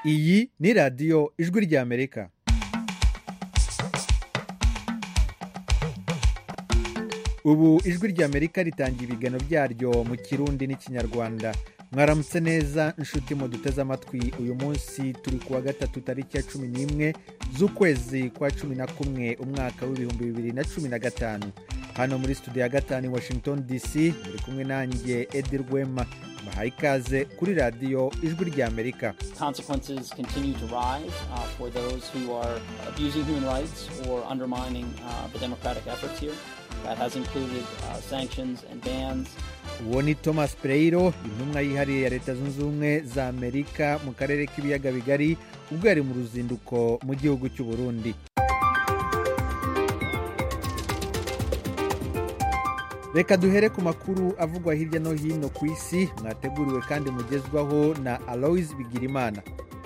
iyi ni radiyo ijwi ry'amerika ubu ijwi ry'amerika ritangira ibiganiro byaryo mu kirundi n'ikinyarwanda mwaramutse neza inshuti mu duteze amatwi uyu munsi turi ku wa gatatu tariki ya cumi n'imwe z'ukwezi kwa cumi na kumwe umwaka w'ibihumbi bibiri na cumi na gatanu hano muri studio ya gatanu i washington dc muri kumwe nanjye edi rwema bahaye ikaze kuri radiyo ijwi ry'amerika consequences continue to rise uh, for those who are abusing human rights or undermining uh, the democratic efforts here. That has included uh, sanctions and bans. uwo ni thomas pereiro intumwa yihariye ya leta zunze ubumwe za amerika mu karere k'ibiyaga bigari ubwo yari mu ruzinduko mu gihugu cy'u burundi reka duhere ku makuru avugwa hirya no hino ku isi mwateguriwe kandi mugezwaho na aloise bigirimana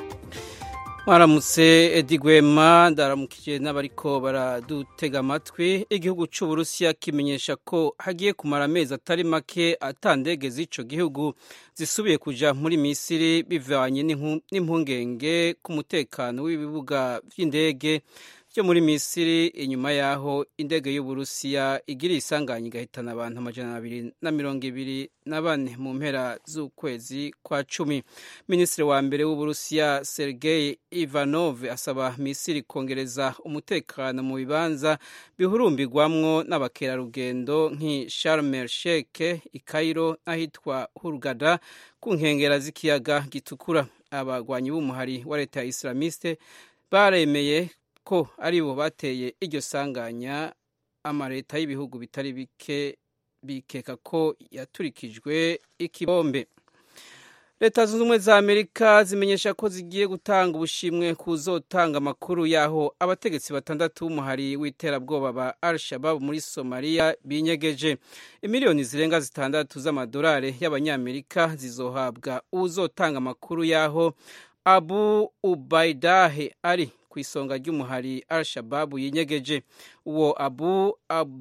mwaramutse edi gwema ndaramukije n'abariko baradutega amatwi igihugu cy'uburusiya kimenyesha ko hagiye kumara amezi atari make atandege z'ico gihugu zisubiye kuja muri misiri bivanye n'impungenge ku mutekano w'ibibuga vy'indege byo muri misiri inyuma y'aho indege y'uburusiya igira isanganya igahitana abantu amajana abiri na mirongo ibiri na bane mu mpera z'ukwezi kwa cumi minisitiri wa mbere w'uburusiya sergei ivanov asaba misiri kongereza umutekano mu bibanza bihurumbirwamwo n'abakerarugendo nk'i sharmel sheke i kairo n'ahitwa hurgada ku nkengera z'ikiyaga gitukura abagwanyi b'umuhari wa leta ya islamiste baremeye ko ari bo bateye iryo sanganya amaleta y'ibihugu bitari bike bikeka ko yaturikijwe ikibombe leta zunze ubumwe za amerika zimenyesha ko zigiye gutanga ubushimwe kuzotanga amakuru y'aho abategetsi batandatu b'umuhari w'iterabwoba ba al shabab muri somaliya binyegeje imiliyoni zirenga zitandatu z'amadolari y'abanyamerika zizohabwa uzotanga amakuru y'aho abu ubaidahe ari ku isonga ry'umuhari al shababu yinyegeje uwo abu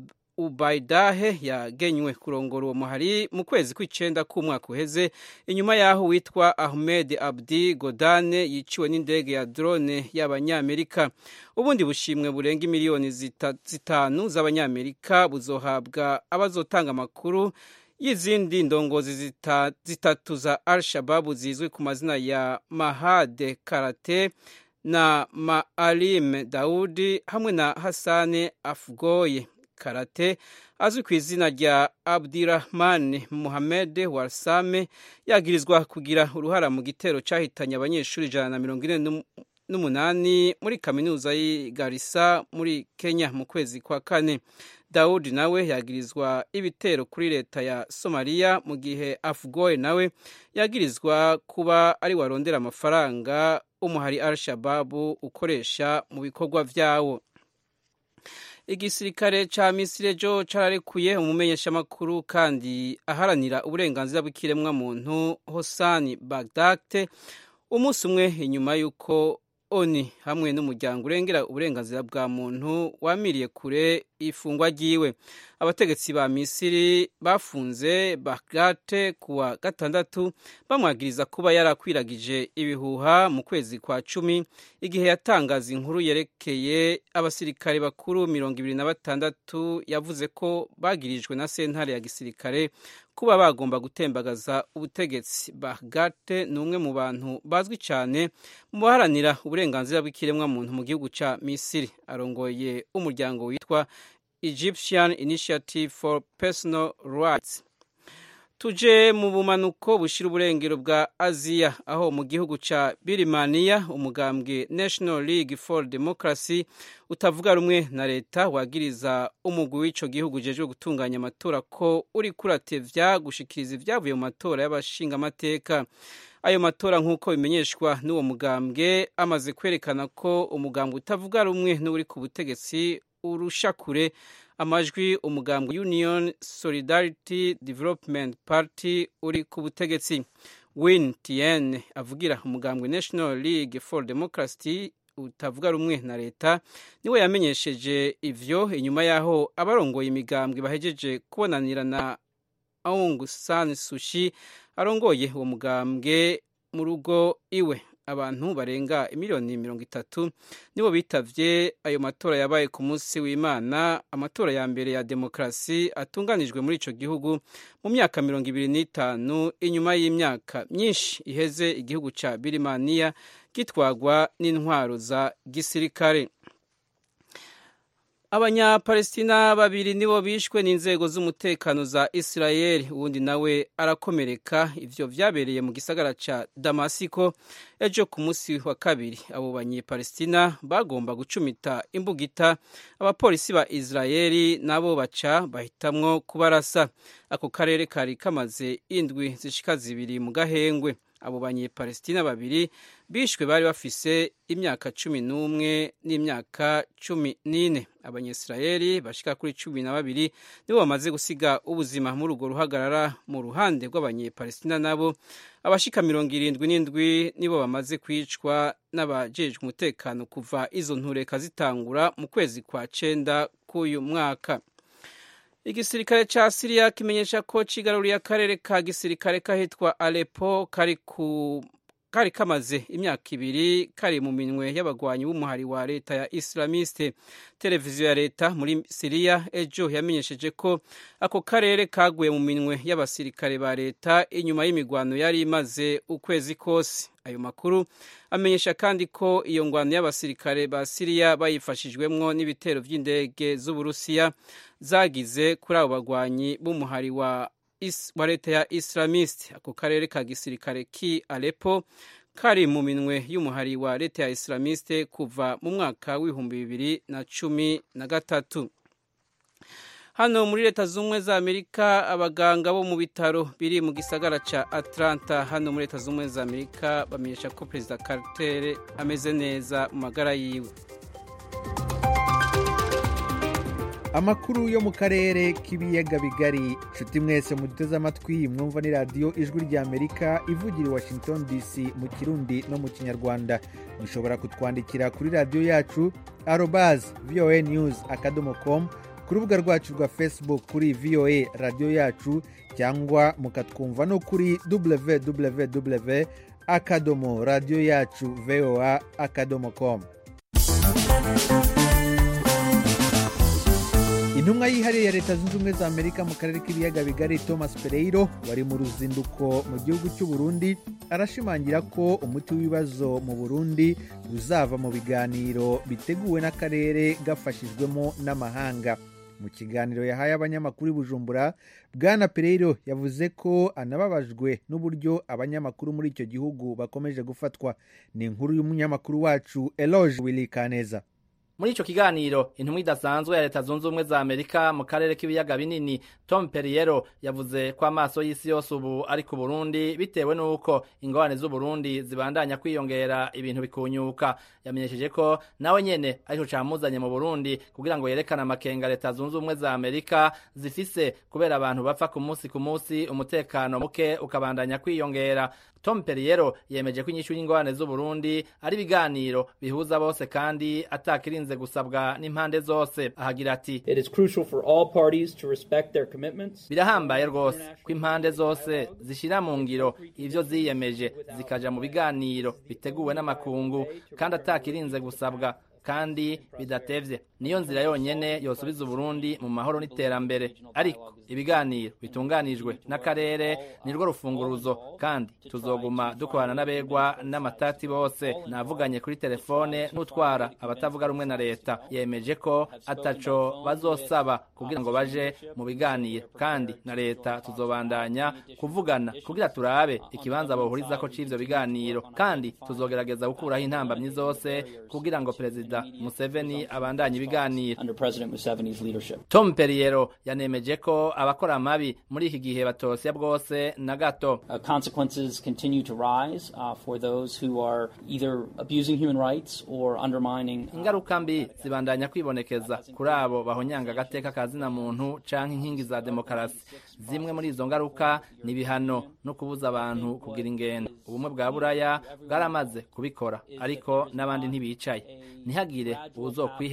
ubaidahe yagenywe kurongora uwo muhari mu kwezi kw'icenda k'umwaka uheze inyuma y'aho witwa ahmed abdi godane yiciwe n'indege ya drone y'abanyamerika ubundi bushimwe burenga imiliyoni zitanu z'abanyamerika buzohabwa abazotanga amakuru y'izindi ndongozi zita, zitatu za al shababu zizwi ku mazina ya mahade karate na maalim daudi hamwe na hasane afgoye karate azwi ku izina rya abdirahman muhamed warsame yagirizwa kugira uruhara mu gitero cyahitanye abanyeshuri ijana na mirongo ine n'umunani muri kaminuza y'i garisa muri kenya mu kwezi kwa kane dawudi nawe yagirizwa ibitero kuri leta ya somaliya mu gihe afgoye nawe yagirizwa kuba ari warondera amafaranga umuhari al shababu ukoresha mu bikorwa vyawo igisirikare ca misiri ejo cararekuye umumenyeshamakuru kandi aharanira uburenganzira bw'ikiremwamuntu hosani bagdate umunsi umwe inyuma y'uko oni hamwe n'umuryango urengera uburenganzira bwa muntu wamiriye kure ifungwa ryiwe abategetsi ba misiri bafunze bagate kuwa gatandatu bamwagiriza kuba yarakwiragije ibihuha mu kwezi kwa cumi igihe yatangaza inkuru yerekeye abasirikare bakuru mirongo ibiri na batandatu yavuze ko bagirijwe na sentare ya gisirikare kuba bagomba gutembagaza ubutegetsi bagate ni umwe mu bantu bazwi cyane mu baharanira uburenganzira bw'ikiremwamuntu mu gihugu cya misiri arongoye umuryango witwa egyptian initiative for personal rights tuje mu bumanuko bushira uburengero bwa aziya aho mu gihugu ca birimaniya umugambwe national league for democracy utavuga rumwe na leta wagiriza umugwi w'ico gihugu ujejwe gutunganya amatora ko uri kuratevya gushikiriza ivyavuye mu matora y'abashingamateka ayo matora nk'uko bimenyeshwa n'uwo mugambwe amaze kwerekana ko umugambwe utavuga rumwe n'uri ku butegetsi urusha kure amajwi umugambwe union solidarity development party uri ku butegetsi win tien avugira umugambwe national league for democracy utavuga rumwe na leta niwe yamenyesheje ivyo inyuma y'aho abarongoye imigambwe bahejeje kubonanira na aung san sushi arongoye uwo mugambwe mu rugo iwe abantu barenga miliyoni mirongo itatu nibo bitavye ayo matora yabaye ku munsi w'imana amatora ya mbere ya demokarasi atunganijwe muri ico gihugu mu myaka mirongo ibiri n'itanu inyuma y'imyaka myinshi iheze igihugu ca birimaniya gitwagwa n'intwaro za gisirikare abanyapalestina babiri nibo bishwe n'inzego z'umutekano za isirayeli uwundi nawe arakomereka ivyo vyabereye mu gisagara ca damasiko ejo ku munsi wa kabiri abo banyepalestina bagomba gucumita imbugita abapolisi ba isirayeli nabo baca bahitamwo kubarasa ako karere kari kamaze indwi zishika zibiri mu gahengwe abo banyepalestina babiri bishwe bari bafise imyaka cumi n'umwe n'imyaka cumi n'ine abanyisirayeli bashika kuri cumi na babiri nibo bamaze gusiga ubuzima muri urwo ruhagarara mu ruhande rw'abanyepalestina nabo abashika mirongo irindwi n'indwi nibo bamaze kwicwa n'abajejwe umutekano kuva izo ntureka zitangura mu kwezi kwa cenda k'uyu mwaka igisirikare ca siriya kimenyesha ko cigaruriye akarere ka gisirikare kahitwa alepo kari ku kari kamaze imyaka ibiri kari mu minwe y'abagwanyi b'umuhari wa leta ya islamiste televiziyo ya leta muri siriya ejo yamenyesheje ko ako karere kaguye mu minwe y'abasirikare ba leta inyuma y'imigwano yari imaze ukwezi kose ayo makuru amenyesha kandi ko iyo ngwano y'abasirikare ba siriya bayifashijwemwo n'ibitero vy'indege z'uburusiya zagize kuri abo bagwanyi b'umuhari wa wa leta ya islamist ako karere ka gisirikare ki alepo kari mu minwe y'umuhari wa leta ya islamiste kuva mu mwaka w'ibihumbi bibiri na cumi na gatatu hano muri leta z'ubumwe za amerika abaganga bo mu bitaro biri mu gisagara ca atlanta hano muri leta z'ubumwe za amerika bamenyesha ko perezida carter ameze neza mu magara yiwe amakuru yo mu karere k'ibiyaga bigari nshuti mwese muduteze amatwi mwumva ni radiyo ijwi ry'amerika ivugira i washington dc mu kirundi no mu kinyarwanda mushobora kutwandikira kuri radiyo yacu arobazi voa news akadomo com ku rubuga rwacu rwa facebook kuri voa radiyo yacu cyangwa mukatwumva no kuri www akadomo radiyo yacu voa akadomo com intumwa yihariye ya leta zunze ubumwe za amerika mu karere k'ibiyaga bigari thomas pereiro wari mu ruzinduko mu gihugu cy'u burundi arashimangira ko umuti w'ibibazo mu burundi uzava mu biganiro biteguwe n'akarere gafashijwemo n'amahanga mu kiganiro yahaye abanyamakuru i bujumbura bwana pereiro yavuze ko anababajwe n'uburyo abanyamakuru muri icyo gihugu bakomeje gufatwa ni inkuru y'umunyamakuru wacu eloge willy kaneza muri ico kiganiro intumwa idasanzwe ya leta zunze ubumwe za amerika mu karere k'ibiyaga binini tom perriero yavuze ko amaso y'isi yose ubu ari ku burundi bitewe n'uko ingorane z'uburundi zibandanya kwiyongera ibintu bikunyuka yamenyesheje ko nawe nyene arico camuzanye mu burundi kugira ngo yerekane amakenga leta zunze ubumwe za amerika zifise kubera abantu bapfa ku munsi ku munsi umutekano muke ukabandanya kwiyongera tom perriero yemeje ko inyishu y'ingorane z'uburundi ari ibiganiro bihuza bose kandi atakirinze gusabwa n'impande zose ahagira ati birahambaye rwose ko impande zose zishyira mu ngiro ivyo ziyemeje zikaja mu biganiro biteguwe n'amakungu kandi atakirinze gusabwa kandi bidatevye niyo nzira yonyene yosubiza uburundi mu mahoro n'iterambere ariko ibiganiro bitunganijwe n'akarere nirwo rufunguruzo kandi tuzoguma dukorana n'abegwa n'amatati bose navuganye kuri telefone n'utwara abatavuga rumwe na leta yemeje ko ataco bazosaba kugira ngo baje mu biganiro kandi na leta tuzobandanya kuvugana kugira turabe ikibanza bohurizako c'ivyo biganiro kandi tuzogerageza gukuraho intambamyi zose kugira ngo perezida Museveni abandanye ibiganiro Tom Perriero yanemeje ko abakora amabi muri iki gihe batosya bwose na gato Uh, consequences continue to rise uh, for those who are either abusing human rights or undermining uh, ingaruka mbi zibandanya kwibonekeza kuri abo bahonyanga agateka ka zina muntu canke inkingi za demokarasi zimwe muri izo ngaruka ni ibihano no kubuza abantu kugira ingendo ubumwe bwa buraya bwaramaze kubikora ariko n'abandi ntibicaye ntihagire uwuzokwihenda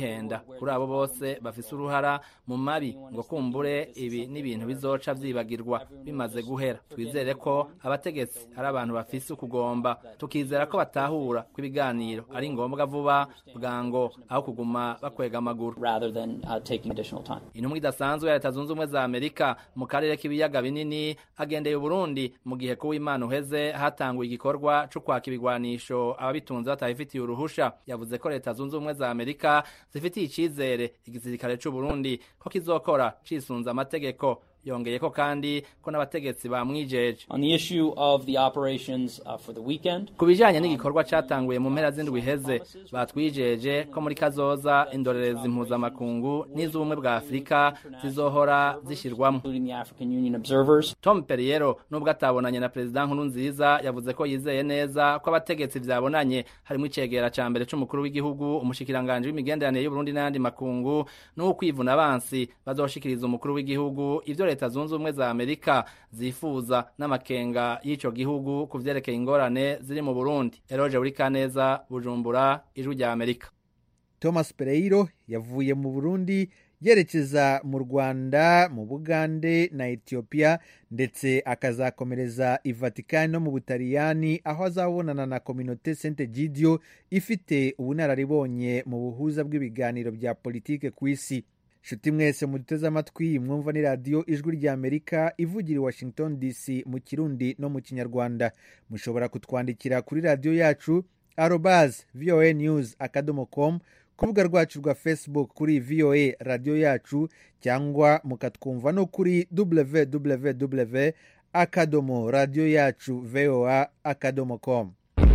kuri abo bose bafise uruhara mu mabi ngo kumbure ibi n'ibintu bizoca vyibagirwa bimaze guhera twizere ko abategetsi ari abantu bafise ukugomba tukizera ko batahura ko ibiganiro ari ngombwa vuba bwango aho kuguma bakwega amaguru rather than uh, taking additional time. intumwa idasanzwe ya leta zunze ubumwe za amerika mu karere k'ibiyaga binini agendeye uburundi mu gihe kuw'imana uheze hatanguye igikorwa co kwaka ibigwanisho ababitunze batabifitiye uruhusha yavuze ko leta zunze ubumwe za amerika zifitiye icizere igisirikare c'uburundi ko kizokora cisunze amategeko yongeye ko kandi ko n'abategetsi bamwijeje On the issue of the operations uh, for the weekend, ku bijanye n'igikorwa catanguye mu mpera z'indwi iheze batwijeje ko muri kazoza indorerezi mpuzamakungu n'iz'ubumwe bwa afurika zizohora zishirwamwo including the African Union observers, tom perriero nubwo atabonanye na perezida nkuru nziza yavuze ko yizeye neza ko abategetsi vyabonanye harimo icegera ca mbere c'umukuru w'igihugu umushikiranganji w'imigenderanire y'uburundi n'ayandi makungu n'ukwivuna abansi bazoshikiriza umukuru w'igihugu ivyo leta zunze ubumwe za amerika zifuza n'amakenga y'ico gihugu ku vyerekeye ingorane ziri mu burundi eroje burikaneza bujumbura ijwi rya amerika thomas pereiro yavuye mu burundi yerekeza mu rwanda mu bugande na etiyopiya ndetse akazakomereza i vatikani no mu butaliyani aho azabonana na kominote sente gidio ifite ubunararibonye mu buhuza bw'ibiganiro bya politike ku isi nshuti mwese muduteze amatwi mwumva ni radiyo ijwi rya amerika ivugira i washington dc mu kirundi no mu kinyarwanda mushobora kutwandikira kuri radiyo yacu arobaz voa news akadomo com ku rubuga rwacu rwa facebook kuri voa radiyo yacu cyangwa mukatwumva no kuri www akadomo radiyo yacu voa akadomo com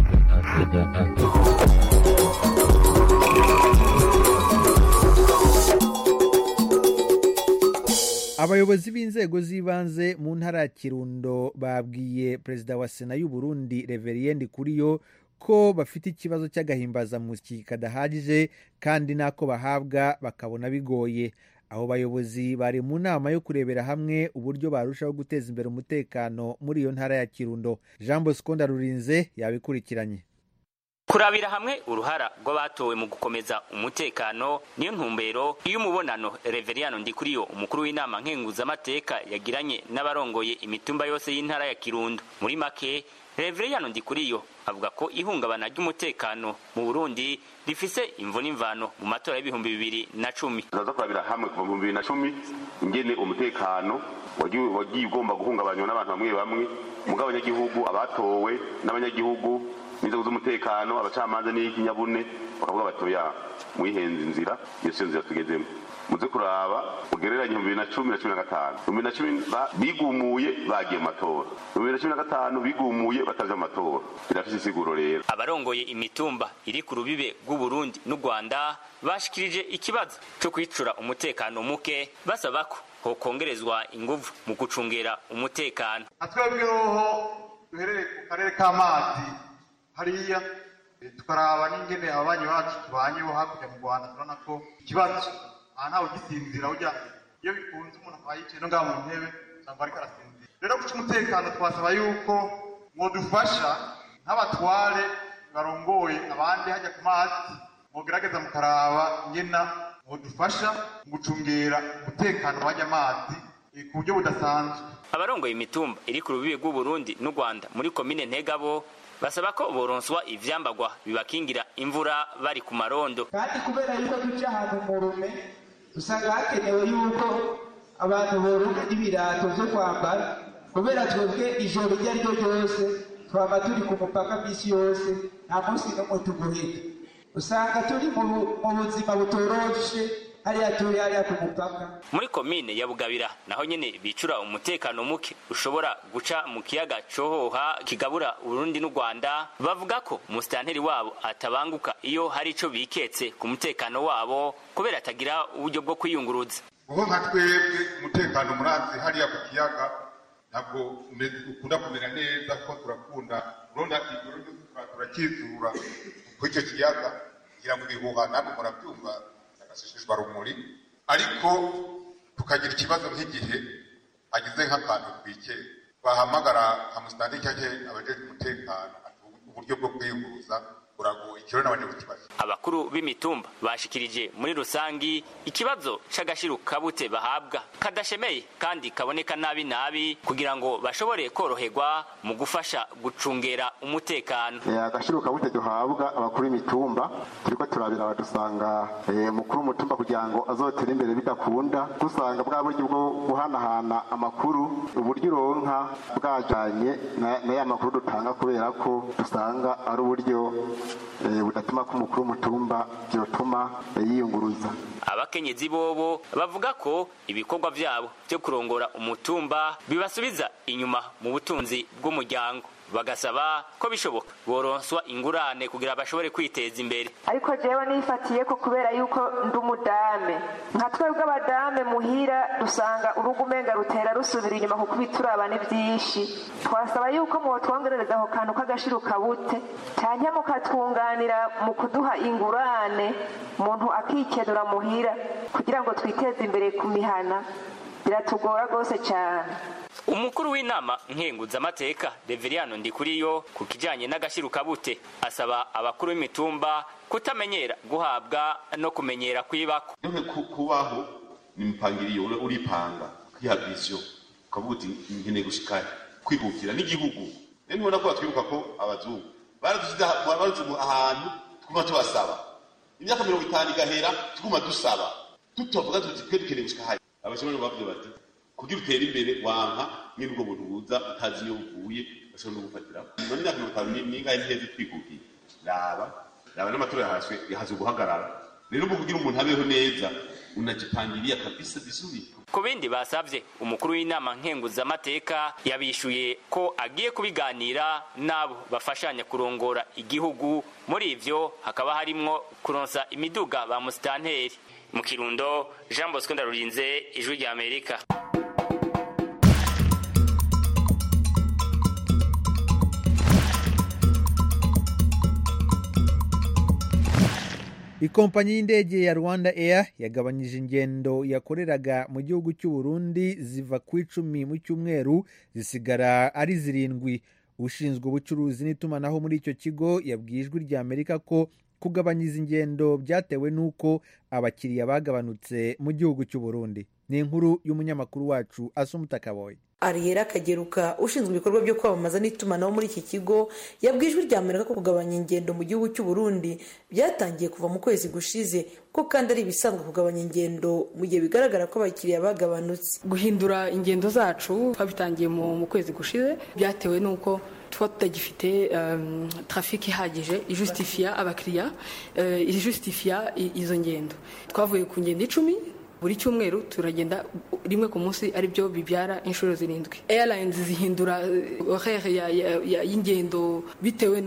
abayobozi b'inzego z'ibanze mu ntara ya kirundo babwiye perezida wa sena y'u Burundi reveriyende kuriyo ko bafite ikibazo cy'agahimbazamusyi kadahagije kandi n'ako bahabwa bakabona bigoye abo bayobozi bari mu nama yo kurebera hamwe uburyo barushaho guteza imbere umutekano muri iyo ntara ya kirundo jean bosco ndarurinze yabikurikiranye kurabira hamwe uruhara rw'abatowe mu gukomeza umutekano niyo ntumbero iyo umubonano reveriyano ndikuriyo umukuru w'inama nkenguzamateka yagiranye n'abarongoye imitumba yose y'intara ya kirundo muri make reveriyano ndikuriyo avuga ko ihungabana ry'umutekano mu burundi rifise imvo n'imvano mu matora y'ibihumbi bibiri na cumi turaza kurabira hamwe kuva mu bibiri na cumi ingene umutekano wagiye wagiye ugomba guhungabanywa n'abantu bamwe bamwe mugabo abanyagihugu abatowe n'abanyagihugu n'inzego z'umutekano abacamanza n'ikinyabune bakavuga batoya mwihenze inzira iyo siyo nzira tugezemo muze kuraba ugereranye mu bibiri na cumi na cumi na gatanu mu bibiri na cumi ba- bigumuye bagiye mu matora mu bibiri na cumi na gatanu bigumuye bataje mu matora birafise isiguro rero abarongoye imitumba iri ku rubibe rw'uburundi n'u rwanda bashikirije ikibazo cyo kwicura umutekano muke basaba ko hokongerezwa inguvu mu gucungera umutekano twebweho duherereye ku karere k'amazi hariya eh, tukaraba n'ingene ababanyi bacu tubanyeho hakurya mu rwanda turabona ko ikibazo aha ntawe ugisinzira ujya iyo bikunze umuntu akaba yicaye no ngaha mu ntebe usanga ariko arasinzira rero guca umutekano twasaba yuko mwodufasha nk'abatware barongoye abandi hajya ku mazi mugerageza mukaraba ingena mwodufasha mu gucungera umutekano w'ajya amazi eh, ku buryo budasanzwe abarongoye imitumba iri ku rubibe rw'uburundi n'u rwanda muri komine ntegabo basaba ko boronswa ivyambagwa bibakingira imvura bari ku marondo kandi kubera yuko duca ahantu mu rume usanga hakenewe yuko abantu borunga n'ibirato vyo kwambara kubera twebwe ijoro iryo ari ryo ryose twaba turi ku mupaka misi yose nta munsi n'umwe tuguhita usanga turi mu bu- mu buzima butoroshe hariya turi hariya ku mupaka muri komine ya bugabira naho nyene bicura umutekano muke ushobora guca mu kiyaga cohoha kigabura urundi n'u rwanda bavuga ko umusitanteri wabo atabanguka iyo hari ico biketse ku mutekano wabo kubera atagira uburyo bwo kwiyunguruza kuko nka twebwe umutekano murazi hariya ku kiyaga ntabwo umeze- ukunda kumera neza kuko turakunda uronda ijoro ryose tura- turakizura kuri icyo kiyaga kugira ngo ibihuha ntabwo murabyumva agaseseshwa rumuri ariko tukagira ikibazo nk'igihe hagize nk'akantu twikeye twahamagara nka musitani cyangwa abajejwe umutekano ati uburyo bwo kwiyunguruza uragoye ikiro n'abandi kukibazo abakuru b'imitumba bashikirije muri rusangi ikibazo c'agashiru kabute bahabwa kadashemeye kandi kaboneka nabi nabi kugira ngo bashobore koroherwa mu gufasha gucungera umutekano agashiro kabute duhabwa abakuru b'imitumba turiko turabira badusanga mukuru w'umutumba kugira ngo azotere imbere bidakunda dusanga bwa buryo bwo guhanahana amakuru uburyo uronka bwajanye na ya makuru dutanga kubera ko dusanga ari uburyo budatuma ko umukuru w'umutumba byotuma yiyunguruza abakenyezi bobo bavuga ko ibikorwa vyabo vyo kurongora umutumba bibasubiza inyuma mu butunzi bw'umuryango bagasaba ko bishoboka boronswa ingurane kugira bashobore kwiteza imbere ariko jewe nifatiye ko kubera yuko ndi umudame nka twebwe abadame muhira dusanga urugo umenga rutera rusubira inyuma kuko ibituraba ni byinshi twasaba yuko mwotwongerereza ako kantu k'agashiru kabute canke mukatwunganira mu kuduha ingurane umuntu akikenura muhira kugira ngo twiteze imbere ku mihana biratugora rwose cyane umukuru w'inama nkenguzamateka reveriyano ndikuriyo ku kijanye n'agashiru kabute asaba abakuru b'imitumba kutamenyera guhabwa no kumenyera kwibako yewe kubaho ni mpangiriyo uripanga kwiha vision ukavuga uti nkeneye gushika kwihukira n'igihugu rero ntubona ko batwibuka ko abazungu baradushyize ahantu twuma tubasaba imyaka mirongo itanu igahera tuguma dusaba tutavuga tuti twe dukeneye gushika haya abashoboye bavuze bati kugira utere imbere wanka nyine ubwo buntu buza utazi iyo buvuye bashobora no gufatiraho none imyaka mirongo itanu n'ingahe ntiheze twikukiye raba raba n'amatora yahaswe yahaze guhagarara rero ubu kugira umuntu abeho neza unajipangilia kabisa vizuri ku bindi basavye umukuru w'inama nkenguzamateka yabishuye ko agiye kubiganira n'abo bafashanya kurongora igihugu muri ivyo hakaba harimwo kuronsa imiduga ba musitanteri mu kirundo jean bosco ndarurinze ijwi rya amerika ikompanyi y'indege ya rwanda air yagabanyije ingendo yakoreraga mu gihugu cy'u Burundi ziva ku icumi mu cyumweru zisigara ari zirindwi ushinzwe ubucuruzi n'itumanaho muri icyo kigo yabwiye ijwi rya amerika ko kugabanya izi ngendo byatewe n'uko abakiriya bagabanutse mu gihugu cy'u Burundi ni inkuru y'umunyamakuru wacu asumuta kaboye ariyera kageruka ushinzwe ibikorwa byo kwamamaza n'itumanaho muri iki kigo yabwiye ijwi rya amerika ko kugabanya ingendo mu gihugu cy'u Burundi byatangiye kuva mu kwezi gushize ko kandi ari ibisanzwe kugabanya ingendo mu gihe bigaragara ko abakiriya bagabanutse guhindura ingendo zacu twabitangiye mu kwezi gushize byatewe n'uko tuba tutagifite trafiki ihagije ijusitifiya abakiriya ijusitifiya izo ngendo twavuye ku ngendo icumi buri cyumweru turagenda rimwe ku munsi aribyo bibyara inshuro zirindwi airlines zihindura horaire y'ingendo bitewe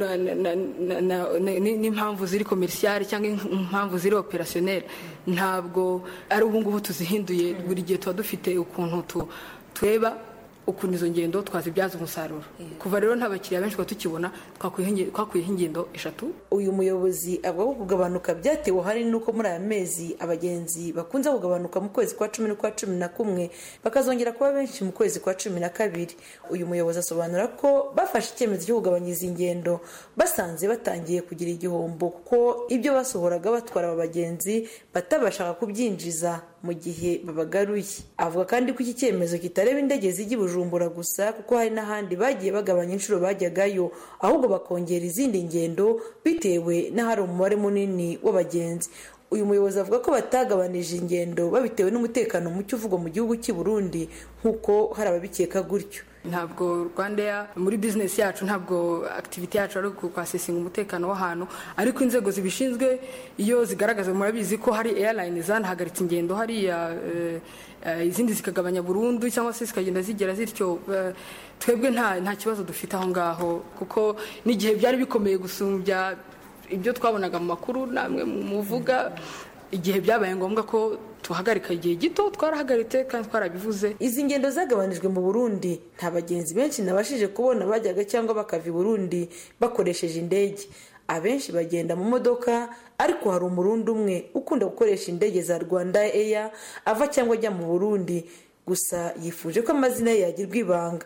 n'impamvu ziri komerisiyare cyangwa impamvu ziri operasiyoneri ntabwo ari ubu ngubu tuzihinduye buri gihe tuba dufite ukuntu tureba ukuntu izo ngendo twazibyaza umusaruro kuva rero nta bakiriya benshi tuba tukibona twakwiyeho ingendo eshatu uyu muyobozi avuga ko kugabanuka byatewe hari n'uko muri aya mezi abagenzi bakunze kugabanuka mu kwezi kwa cumi n'ukwa cumi na kumwe bakazongera kuba benshi mu kwezi kwa cumi na kabiri uyu muyobozi asobanura ko bafashe icyemezo cyo kugabanya izi ngendo basanze batangiye kugira igihombo kuko ibyo basohoraga batwara aba bagenzi batabashaga kubyinjiza mu gihe babagaruye avuga kandi ko iki cyemezo kitareba indege zijya i bujumbura gusa kuko hari n'ahandi bagiye bagabanya inshuro bajyagayo ahubwo bakongera izindi ngendo bitewe n'ahari umubare munini w'abagenzi uyu muyobozi avuga ko batagabanije ingendo babitewe n'umutekano muke uvugwa mu gihugu cy'i Burundi nk'uko hari ababikeka gutyo ntabwo rwanda muri bizinesi yacu ntabwo akitiviti yacu ari ukwasesinga umutekano w'ahantu ariko inzego zibishinzwe iyo zigaragaza murabizi ko hari airline zanahagaritse ingendo hariya izindi zikagabanya burundu cyangwa se zikagenda zigera zityo twebwe nta kibazo dufite aho ngaho kuko n'igihe byari bikomeye gusumbya ibyo twabonaga mu makuru namwe muvuga igihe byabaye ngombwa ko tuhagarika igihe gito twarahagaritse kandi twarabivuze izi ngendo zagabanijwe mu burundi nta bagenzi benshi nabashije kubona bajyaga cyangwa bakava i burundi bakoresheje indege abenshi bagenda mu modoka ariko hari umurundi umwe ukunda gukoresha indege za rwanda eya ava cyangwa ajya mu burundi gusa yifuje ko amazina ye yagirwa ibanga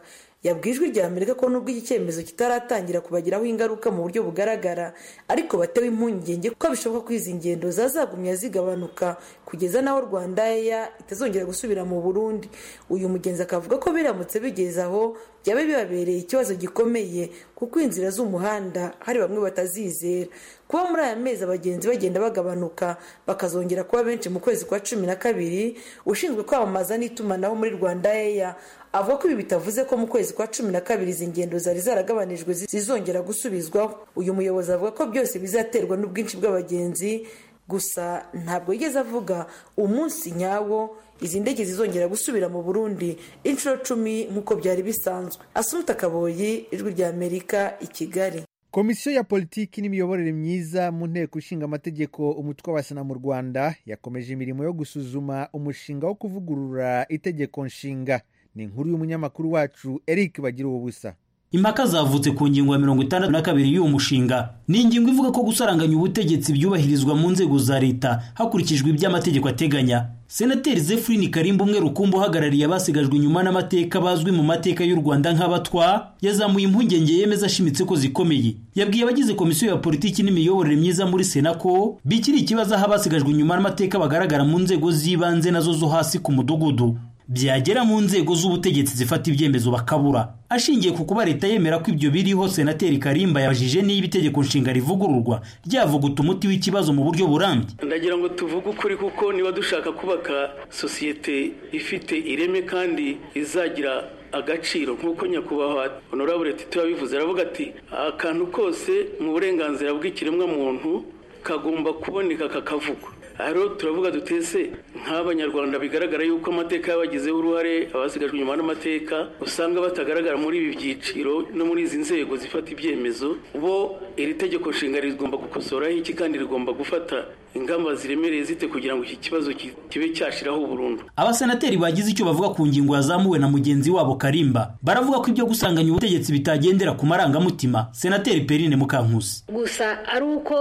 yabwiye ijwi rya amerika ko nubwo iki cyemezo kitaratangira kubagiraho ingaruka mu buryo bugaragara ariko batewe impungenge ko bishoboka ko izi ngendo zazagumya zigabanuka kugeza n'aho rwanda eya itazongera gusubira mu burundi uyu mugenzi akavuga ko biramutse bigeze aho byaba bibabereye ikibazo gikomeye kuko inzira z'umuhanda hari bamwe batazizera kuba muri aya mezi abagenzi bagenda bagabanuka bakazongera kuba benshi mu kwezi kwa cumi na kabiri ushinzwe kwamamaza n'itumanaho muri rwanda eya avuga ko ibi bitavuze ko mu kwezi kwa cumi na kabiri izi ngendo zari zaragabanijwe zizongera gusubizwaho uyu muyobozi avuga ko byose bizaterwa n'ubwinshi bw'abagenzi gusa ntabwo yigeze avuga umunsi nyawo izi ndege zizongera gusubira mu burundi inshuro cumi nk'uko byari bisanzwe asumuta kaboyi ijwi rya amerika i kigali komisiyo ya politiki n'imiyoborere myiza mu nteko ishinga amategeko umutwe wa sena mu rwanda yakomeje imirimo yo gusuzuma umushinga wo kuvugurura itegeko nshinga ni inkuru y'umunyamakuru wacu eric bagira ubusa impaka zavutse ku ngingo ya mirongo itandatu na kabiri y'uwo mushinga ni ingingo ivuga ko gusaranganya ubutegetsi byubahirizwa mu nzego za leta hakurikijwe ibyo amategeko ateganya senateri zefurini karimba umwe rukumbi uhagarariye abasigajwe inyuma n'amateka bazwi mu mateka y'u rwanda nk'abatwa yazamuye impungenge yemeza ashimitse ko zikomeye yabwiye abagize komisiyo ya politiki n'imiyoborere myiza muri sena ko bikiri ikibazo aho abasigajwe inyuma n'amateka bagaragara mu nzego z'ibanze nazo zo hasi ku mudugudu byagera mu nzego z'ubutegetsi zifata ibyemezo bakabura ashingiye ku kuba leta yemera ko ibyo biriho senateri karimba yabajije niba itegeko nshinga rivugururwa ryavuguta umuti w'ikibazo mu buryo burambye ndagira ngo tuvuge ukuri kuko niba dushaka kubaka sosiyete ifite ireme kandi izagira agaciro nk'uko nyakubahwa honorable tito yabivuze aravuga ati akantu kose mu burenganzira bw'ikiremwamuntu kagomba kuboneka kakavugwa rero turavuga dutese nk'abanyarwanda bigaragara yuko amateka yabagizeho uruhare abasigajwe inyuma n'amateka usanga batagaragara muri ibi byiciro no muri izi nzego zifata ibyemezo bo iri tegeko nshinga rigomba gukosoraho iki kandi rigomba gufata ingamba ziremereye zite kugira ngo iki kibazo kibe cyashiraho burundu abasenateri bagize icyo bavuga ku ngingo yazamuwe na mugenzi wabo karimba baravuga ko ibyo gusanganya ubutegetsi bitagendera ku marangamutima senateri perine mukankusi gusa ari uko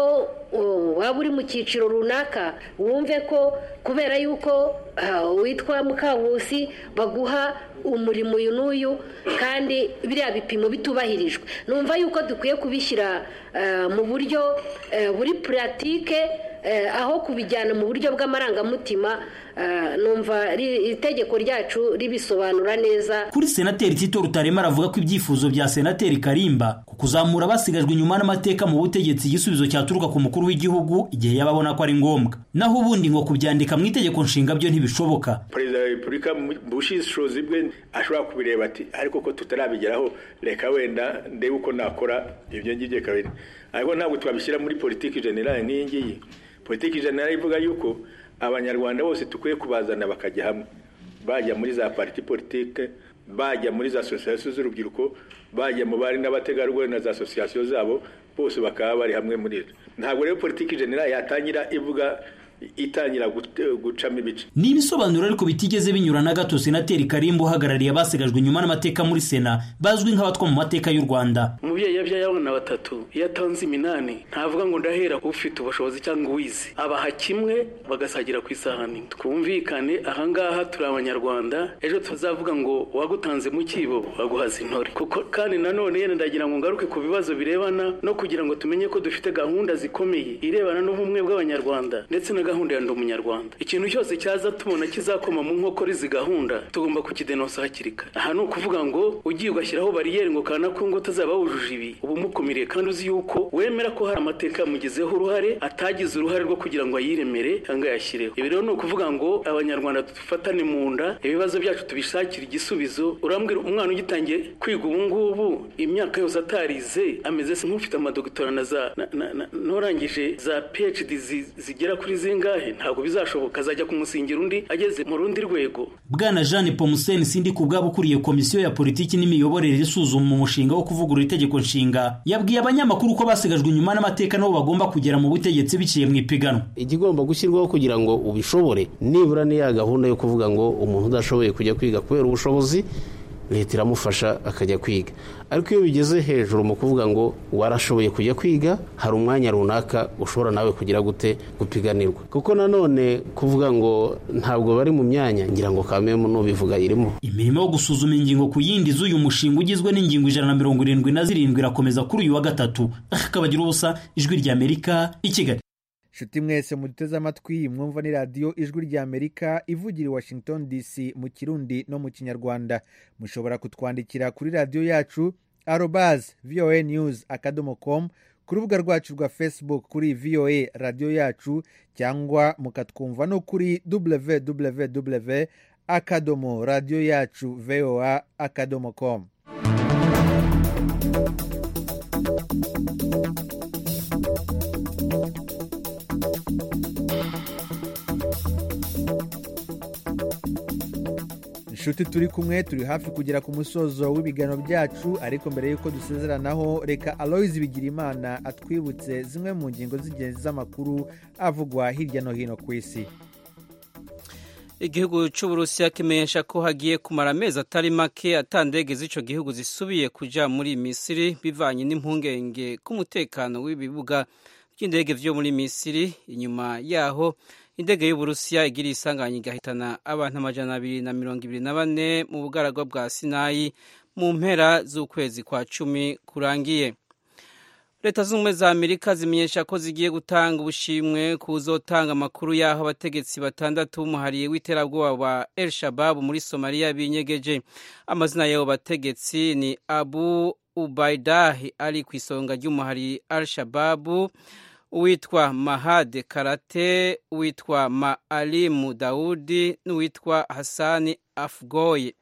waba uri mu cyiciro runaka wumve ko kubera yuko witwa mukankusi baguha umurimo uyu n'uyu kandi biriya bipimo bitubahirijwe numva yuko dukwiye kubishyira mu buryo buri puratike aho kubijyana mu buryo bw'amarangamutima numva itegeko ryacu ribisobanura neza kuri senateri tito rutarema aravuga ko ibyifuzo bya senateri karimba ku kuzamura abasigajwe inyuma n'amateka mu butegetsi igisubizo cyaturuka ku mukuru w'igihugu igihe yaba abona ko ari ngombwa naho ubundi ngo kubyandika mu itegeko nshinga byo ntibishoboka perezida wa repubulika mu bushishozi bwe ashobora kubireba ati ariko ko tutarabigeraho reka wenda ndebe uko nakora ibyo ngibyo kabiri ariko ntabwo twabishyira muri politiki generale nk'iyi ngiyi politiki generale ivuga yuko abanyarwanda bose dukwiye kubazana bakajya hamwe bajya muri za pariti politike bajya muri za asosiyasiyo z'urubyiruko bajya mu bari n'abategarugori na za asosiyasiyo zabo bose bakaba bari hamwe muri zo ntabwo rero politiki generale yatangira ivuga itangira gucamo ibice ni ibisobanuro ariko bitigeze binyura na gato senateri karimba uhagarariye abasigajwe inyuma n'amateka muri sena bazwi nk'abatwa mu mateka y'u rwanda umubyeyi yabyaye abana batatu iyo atanze iminani ntavuga ngo ndahera ufite ubushobozi cyangwa uwize abaha kimwe bagasagira ku isahani twumvikane ahangaha turi abanyarwanda ejo tuzavuga ngo wagutanze mu kibo waguhaza intore kuko kandi nanone yenda ndagira ngo ngaruke ku bibazo birebana no kugira ngo tumenye ko dufite gahunda zikomeye irebana n'ubumwe bw'abanyarwanda ndetse na gahunda ya ndi umunyarwanda ikintu cyose cyaza tubona kizakoma mu nkokora izi gahunda tugomba kukidenosa hakiri kare aha ni ukuvuga ngo ugiye ugashyiraho bariyeri ngo kana ko ngo utazaba wujuje ibi uba umukumiriye kandi uzi yuko wemera ko hari amateka yamugizeho uruhare atagize uruhare rwo kugira ngo ayiremere cyangwa ayashyireho ibi rero ni ukuvuga ngo abanyarwanda dufatane mu nda ibibazo byacu tubishakire igisubizo urambwira umwana ugitangiye kwiga ubu ngubu imyaka yose atarize ameze nk'ufite amadogitora na za n'urangije za phd zigera kuri zingahe ntabwo bizashoboka azajya kumusingira undi ageze mu rundi rwego bwana jeanne pomuseni sindi ku bwabo ukuriye komisiyo ya politiki n'imiyoborere isuzuma umushinga wo kuvugurura itegeko nshinga yabwiye abanyamakuru ko basigajwe inyuma n'amateka nabo bagomba kugera mu butegetsi biciye mu ipiganwa igigomba gushyirwaho kugira ngo ubishobore nibura ni ya gahunda yo kuvuga ngo umuntu udashoboye kujya kwiga kubera ubushobozi leta iramufasha akajya kwiga ariko iyo bigeze hejuru mu kuvuga ngo warashoboye kujya kwiga hari umwanya runaka ushobora nawe kugira gute gupiganirwa kuko nanone kuvuga ngo ntabwo bari mu myanya ngira ngo kamemu nubivuga irimo imirimo yo gusuzuma ingingo ku yindi z'uyu mushinga ugizwe n'ingingo ijana na mirongo irindwi na zirindwi irakomeza kuri uyu wa gatatu akabagira ubusa ijwi ry'amerika i kigali nshuti mwese muduteze amatwi mwumva ni radiyo ijwi ry'amerika ivugira i washington dc mu kirundi no mu kinyarwanda mushobora kutwandikira kuri radiyo yacu arobaz voa news akadomo com ku rubuga rwacu rwa facebook kuri voa radiyo yacu cyangwa mukatwumva no kuri www akadomo radiyo yacu voa akadomo com inshuti turi kumwe turi hafi kugera ku musozo w'ibiganiro byacu ariko mbere y'uko dusezeranaho reka aloyizi bigirimana atwibutse zimwe mu ngingo z'ingenzi z'amakuru avugwa hirya no hino ku isi igihugu cy'uburusiya kimenyesha ko hagiye kumara amezi atari make atandege z'icyo gihugu zisubiye kujya muri misiri bivanye n'impungenge k'umutekano w'ibibuga by'indege byo muri misiri inyuma yaho indege y'uburusiya igiriye isanganya igahitana abantu amajana abiri na mirongo ibiri na bane mu bugaragwa bwa sinayi mu mpera z'ukwezi kwa cumi kurangiye leta zunze ubumwe za amerika zimenyesha ko zigiye gutanga ubushimwe ku uzotanga amakuru y'aho abategetsi batandatu b'umuhariye w'iterabwoba wa el shababu muri somaliya binyegeje amazina y'abo bategetsi ni abu ubaidahi ari ku isonga ry'umuhari al shababu uwitwa mahade karate uwitwa maalimu dawudi n'uwitwa hasani afgoye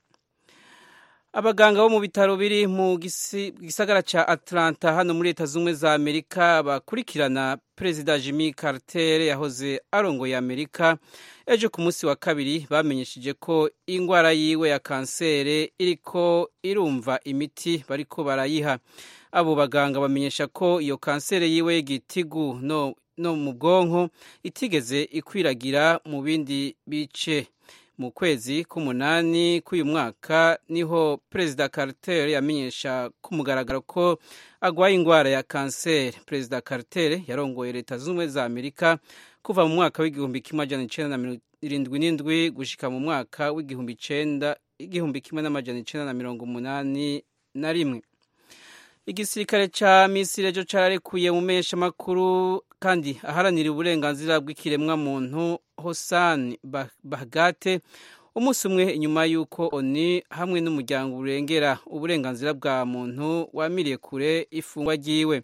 abaganga bo mu bitaro biri mu gisagara cya atlanta hano muri leta z'ubumwe za amerika bakurikirana perezida jimmy carter yahoze arongoye amerika ejo ku munsi wa kabiri bamenyesheje ko indwara yiwe ya kanseri iriko irumva imiti bariko barayiha abo baganga bamenyesha ko iyo kanseri yiwe y'igitigu no, no mu bwonko itigeze ikwiragira mu bindi bice mu kwezi k'umunani k'uyu mwaka niho perezida carter yamenyesha ku mugaragaro ko agwaye indwara ya kanseri perezida carter yarongoye leta zunze ubumwe za amerika kuva mu mwaka w'igihumbi kimwe amajana icenda na mirongo irindwi n'indwi gushika mu mwaka w'igihumbi icenda igihumbi kimwe n'amajana icenda na mirongo umunani na rimwe igisirikare ca misiri ejo cararekuye mu makuru kandi aharanira uburenganzira bw'ikiremwa muntu hosan bahgate umunsi umwe inyuma y'uko oni hamwe n'umuryango urengera uburenganzira bwa muntu wamiriye kure ifungwa ryiwe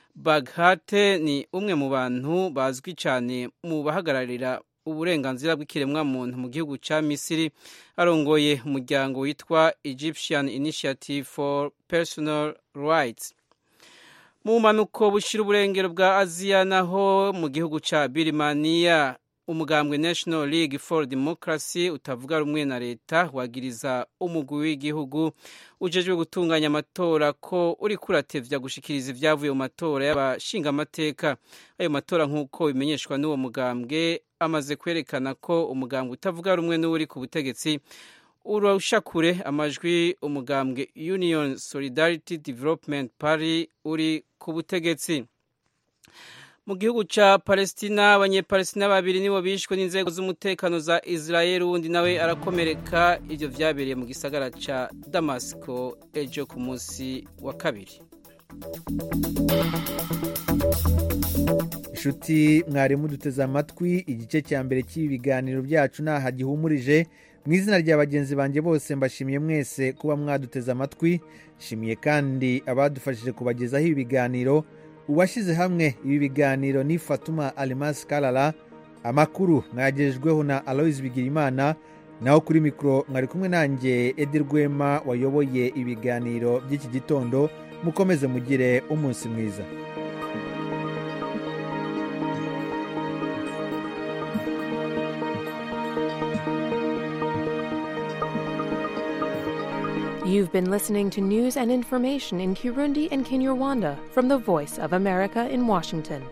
baghate ni umwe mu bantu bazwi cyane mu bahagararira uburenganzira bw'ikiremwa muntu mu gihugu cya misiri arongoye umuryango witwa egyptian initiative for personal rights mu mpanuko bushyira uburengero bwa aziya naho mu gihugu cya birimaniya umugambwe national league for democracy utavuga rumwe na leta wagiriza umugwi w'igihugu ujejwe gutunganya amatora ko uri kuratevya gushikiriza ibyavuye mu matora y'abashingamateka ayo matora nk'uko bimenyeshwa n'uwo mugambwe amaze kwerekana ko umugambwe utavuga rumwe n'uri ku butegetsi urusha kure amajwi umugambwe union solidarity development party uri ku butegetsi mu gihugu cya palestina abanyepalestina babiri nibo bishwe n'inzego z'umutekano za israel uwundi nawe arakomereka ibyo byabereye mu gisagara cya damasiko ejo ku munsi wa kabiri inshuti mwarimu duteze amatwi igice cya mbere cy'ibi biganiro byacu ntaha gihumurije mu izina rya bagenzi banjye bose mbashimiye mwese kuba mwaduteze amatwi nshimiye kandi abadufashije kubagezaho ibi biganiro uwashyize hamwe ibi biganiro ni fatuma alimasi karara amakuru mwagejejweho na aloyizi bigirimana naho kuri mikoro mwari kumwe nanjye edi rwema wayoboye ibiganiro by'iki gitondo mukomeze mugire umunsi mwiza You've been listening to news and information in Kirundi and Kinyarwanda from the Voice of America in Washington.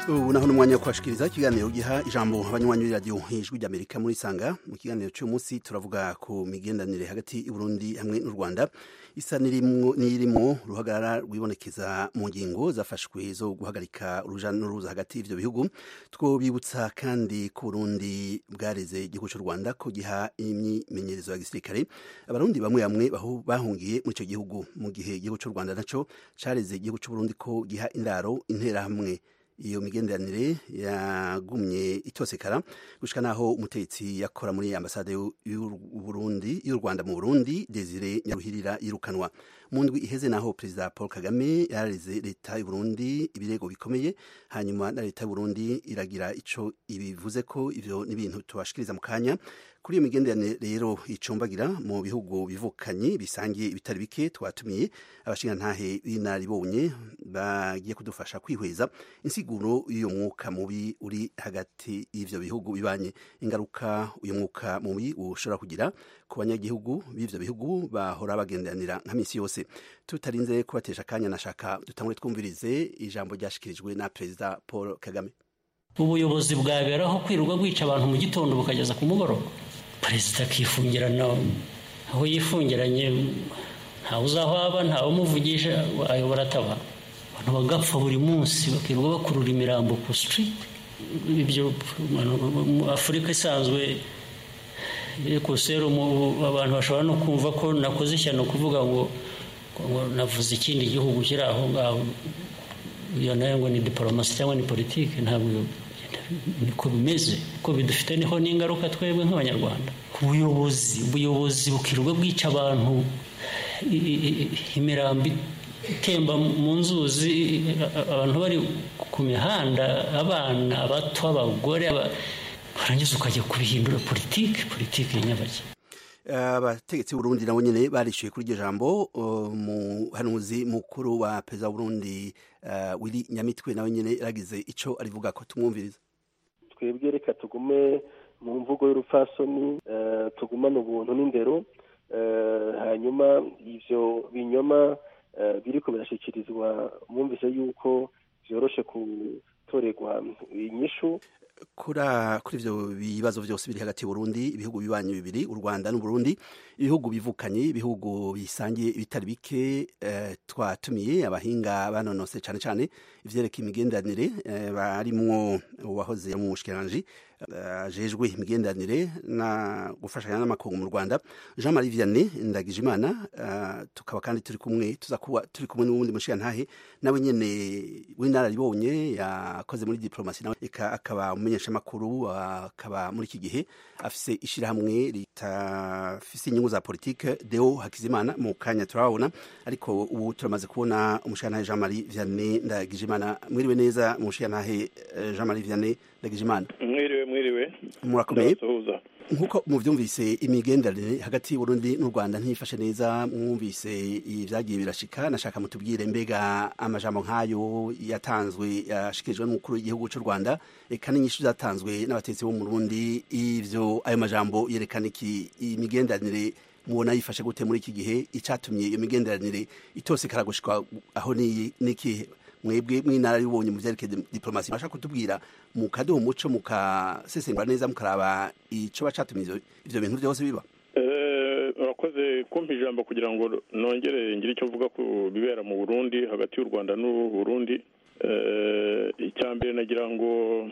ubu naho n'umwanya wo kubashikiriza ikiganiro giha ijambo abanywanyi b'iradiyo ijwi ry'amerika muri sanga mu kiganiro cy'uyu munsi turavuga ku migenderanire hagati y'uburundi hamwe n'u rwanda isa n'irimwo uruhagarara rwibonekeza mu ngingo zafashwe zo guhagarika uruja n'uruza hagati y'ivyo bihugu twobibutsa kandi ko burundi bwareze igihugu cy'u rwanda ko giha imyimenyerezo ya gisirikare abarundi bamwe bamwe bahungiye muri icyo gihugu mu gihe igihugu cy'u rwanda naco careze igihugu cy'uburundi ko giha indaro interahamwe iyo migenderanire yagumye itosekara gushika naho umutegetsi yakora muri ambasade y'Uburundi y'u Rwanda mu Burundi Desire Nyaruhirira yirukanwa mu ndwi iheze naho perezida Paul Kagame yarareze leta y'u Burundi ibirego bikomeye hanyuma na leta y'u Burundi iragira ico ibivuze ko ivyo n'ibintu tubashikiriza mu kanya kuri iyo migenderanire rero icumbagira mu bihugu bivukanye bisangiye ibitari bike twatumiye abashingantahe b'inaribonye bagiye kudufasha kwihweza insiguro y'uyu mwuka mubi uri hagati y'ivyo bihugu bibanye ingaruka uyu mwuka mubi ushobora kugira ku banyagihugu b'ivyo bihugu bahora bagenderanira nka misi yose tutarinze kubatesha akanya nashaka dutangure twumvirize ijambo ryashikirijwe na perezida Paul Kagame ubuyobozi bwaberaho kwirirwa bwica abantu mu gitondo bukageza ku mugoroba perezida akifungirana aho yifungiranye ntawe uzahwaba ntawe umuvugisha ayobora ataba abantu bagapfa buri munsi bakirirwa bakurura imirambo ku sitiriti ibyo afurika isanzwe ku serumu abantu bashobora no kumva ko nakoze ishyano kuvuga ngo navuze ikindi gihugu kiri aho ngaho iyo nayo ngo ni diporomasi cyangwa ni politiki ntabwo niko bimeze ko bidufite niho n'ingaruka twebwe nk'abanyarwanda ubuyobozi ubuyobozi bukirirwa bwica abantu imirambi itemba mu nzuzi abantu bari ku mihanda abana bato abagore warangiza ukajya kubihindura politiki politiki nyabaki abategetsi b'uburundi nabo nyine barishyuye kuri iryo jambo umuhanuzi mukuru wa perezida w'uburundi wiri nyamitwe nawe nyine yaragize icyo arivuga ko tumwumviriza twebwe reka tugume mu mvugo y'urupfasoni tugumane ubuntu n'indero hanyuma ibyo binyoma biriko birashyikirizwa mwumvise yuko byoroshe gutorerwa inyishu kuri ivyo bibazo byose biri hagati y'uburundi ibihugu bibanyi bibiri u rwanda n'uburundi ibihugu bivukanye ibihugu bisangiye ibitari bike twatumiye abahinga banonose cyane cyane ivyerekeye imigenderanire barimwo uwahoze mu bushikiranganji ajejwe imigenderanire na gufashanya n'amakungu mu rwanda jean marie vianney ndagijimana tukaba kandi turi kumwe tuza kuba turi kumwe n'uwundi mushikirantahe nawe nyene w'inararibonye yakoze muri diplomasi nawe akaba umumenyeshamakuru akaba muri iki gihe afise ishirahamwe ritafise inyungu za politike deo hakizimana mu kanya turababona ariko ubu turamaze kubona umushikirantahe jean marie vianney ndagijimana mwiriwe neza umushikirantahe jean marie vianney ndagijimana mwiriwe mwiriwe murakomeye nk'uko muvyumvise imigenderanire hagati y'uburundi n'u rwanda ntiyifashe neza mwumvise ibyagiye birashika nashaka mutubwire mbega amajambo nk'ayo yatanzwe yashikirijwe n'umukuru w'igihugu cy'u rwanda eka n'inyishu zatanzwe n'abatetsi bo mu burundi ivyo ayo majambo yerekana iki imigenderanire mubona yifashe gute muri iki gihe icatumye iyo migenderanire itose karagushika aho n'ikihe mwebwe mw'inararibonye mu vyerekeye diplomasi bashaka kutubwira mukaduha umuco mukasesengura neza mukaraba ico bacatumye ivyo bintu vyose biba urakoze kumpa ijambo kugira ngo nongere ngire icyo mvuga ku bibera mu burundi hagati y'u rwanda n'u burundi icya mbere nagira ngo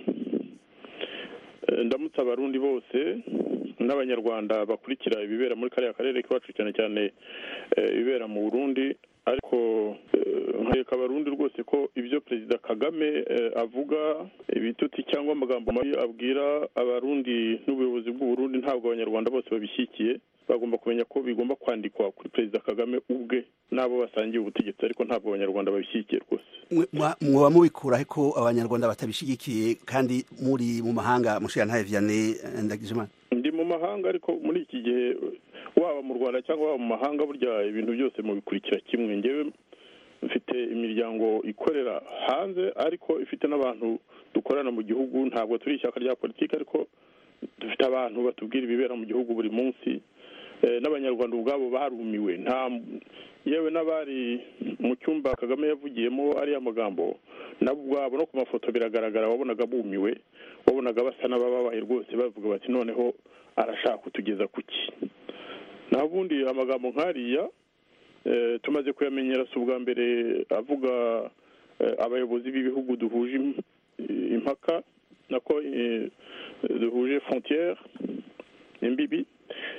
ndamutse abarundi bose n'abanyarwanda bakurikira ibibera muri kariya karere k'iwacu cyane cyane ibibera mu burundi ariko nkareka abarundi rwose ko ibyo perezida kagame avuga ibitutsi cyangwa amagambo mabi abwira abarundi n'ubuyobozi bw'uburundi ntabwo abanyarwanda bose babishyigikiye bagomba kumenya ko bigomba kwandikwa kuri perezida kagame ubwe n'abo basangiye ubutegetsi ariko ntabwo abanyarwanda babishyigikiye rwose mwoba mubikuraho ko abanyarwanda batabishyigikiye kandi muri mu mahanga mushirantahe vianney ndagijimana ndi mu mahanga ariko muri iki gihe waba mu rwanda cyangwa waba mu mahanga burya ibintu byose mubikurikira kimwe ngewe mfite imiryango ikorera hanze ariko ifite n'abantu dukorana mu gihugu ntabwo turi ishyaka rya politiki ariko dufite abantu batubwira ibibera mu gihugu buri munsi n'abanyarwanda ubwabo barumiwe nta yewe n'abari mu cyumba kagame yavugiyemo ariya magambo nabo ubwabo no ku mafoto biragaragara wabonaga bumiwe wabonaga basa n'abababaye rwose bavuga bati noneho arashaka kutugeza ku ki naho ubundi amagambo nk'ariya tumaze kuyamenyera si ubwa mbere avuga abayobozi b'ibihugu duhuje impaka nako duhuje frontiere imbibi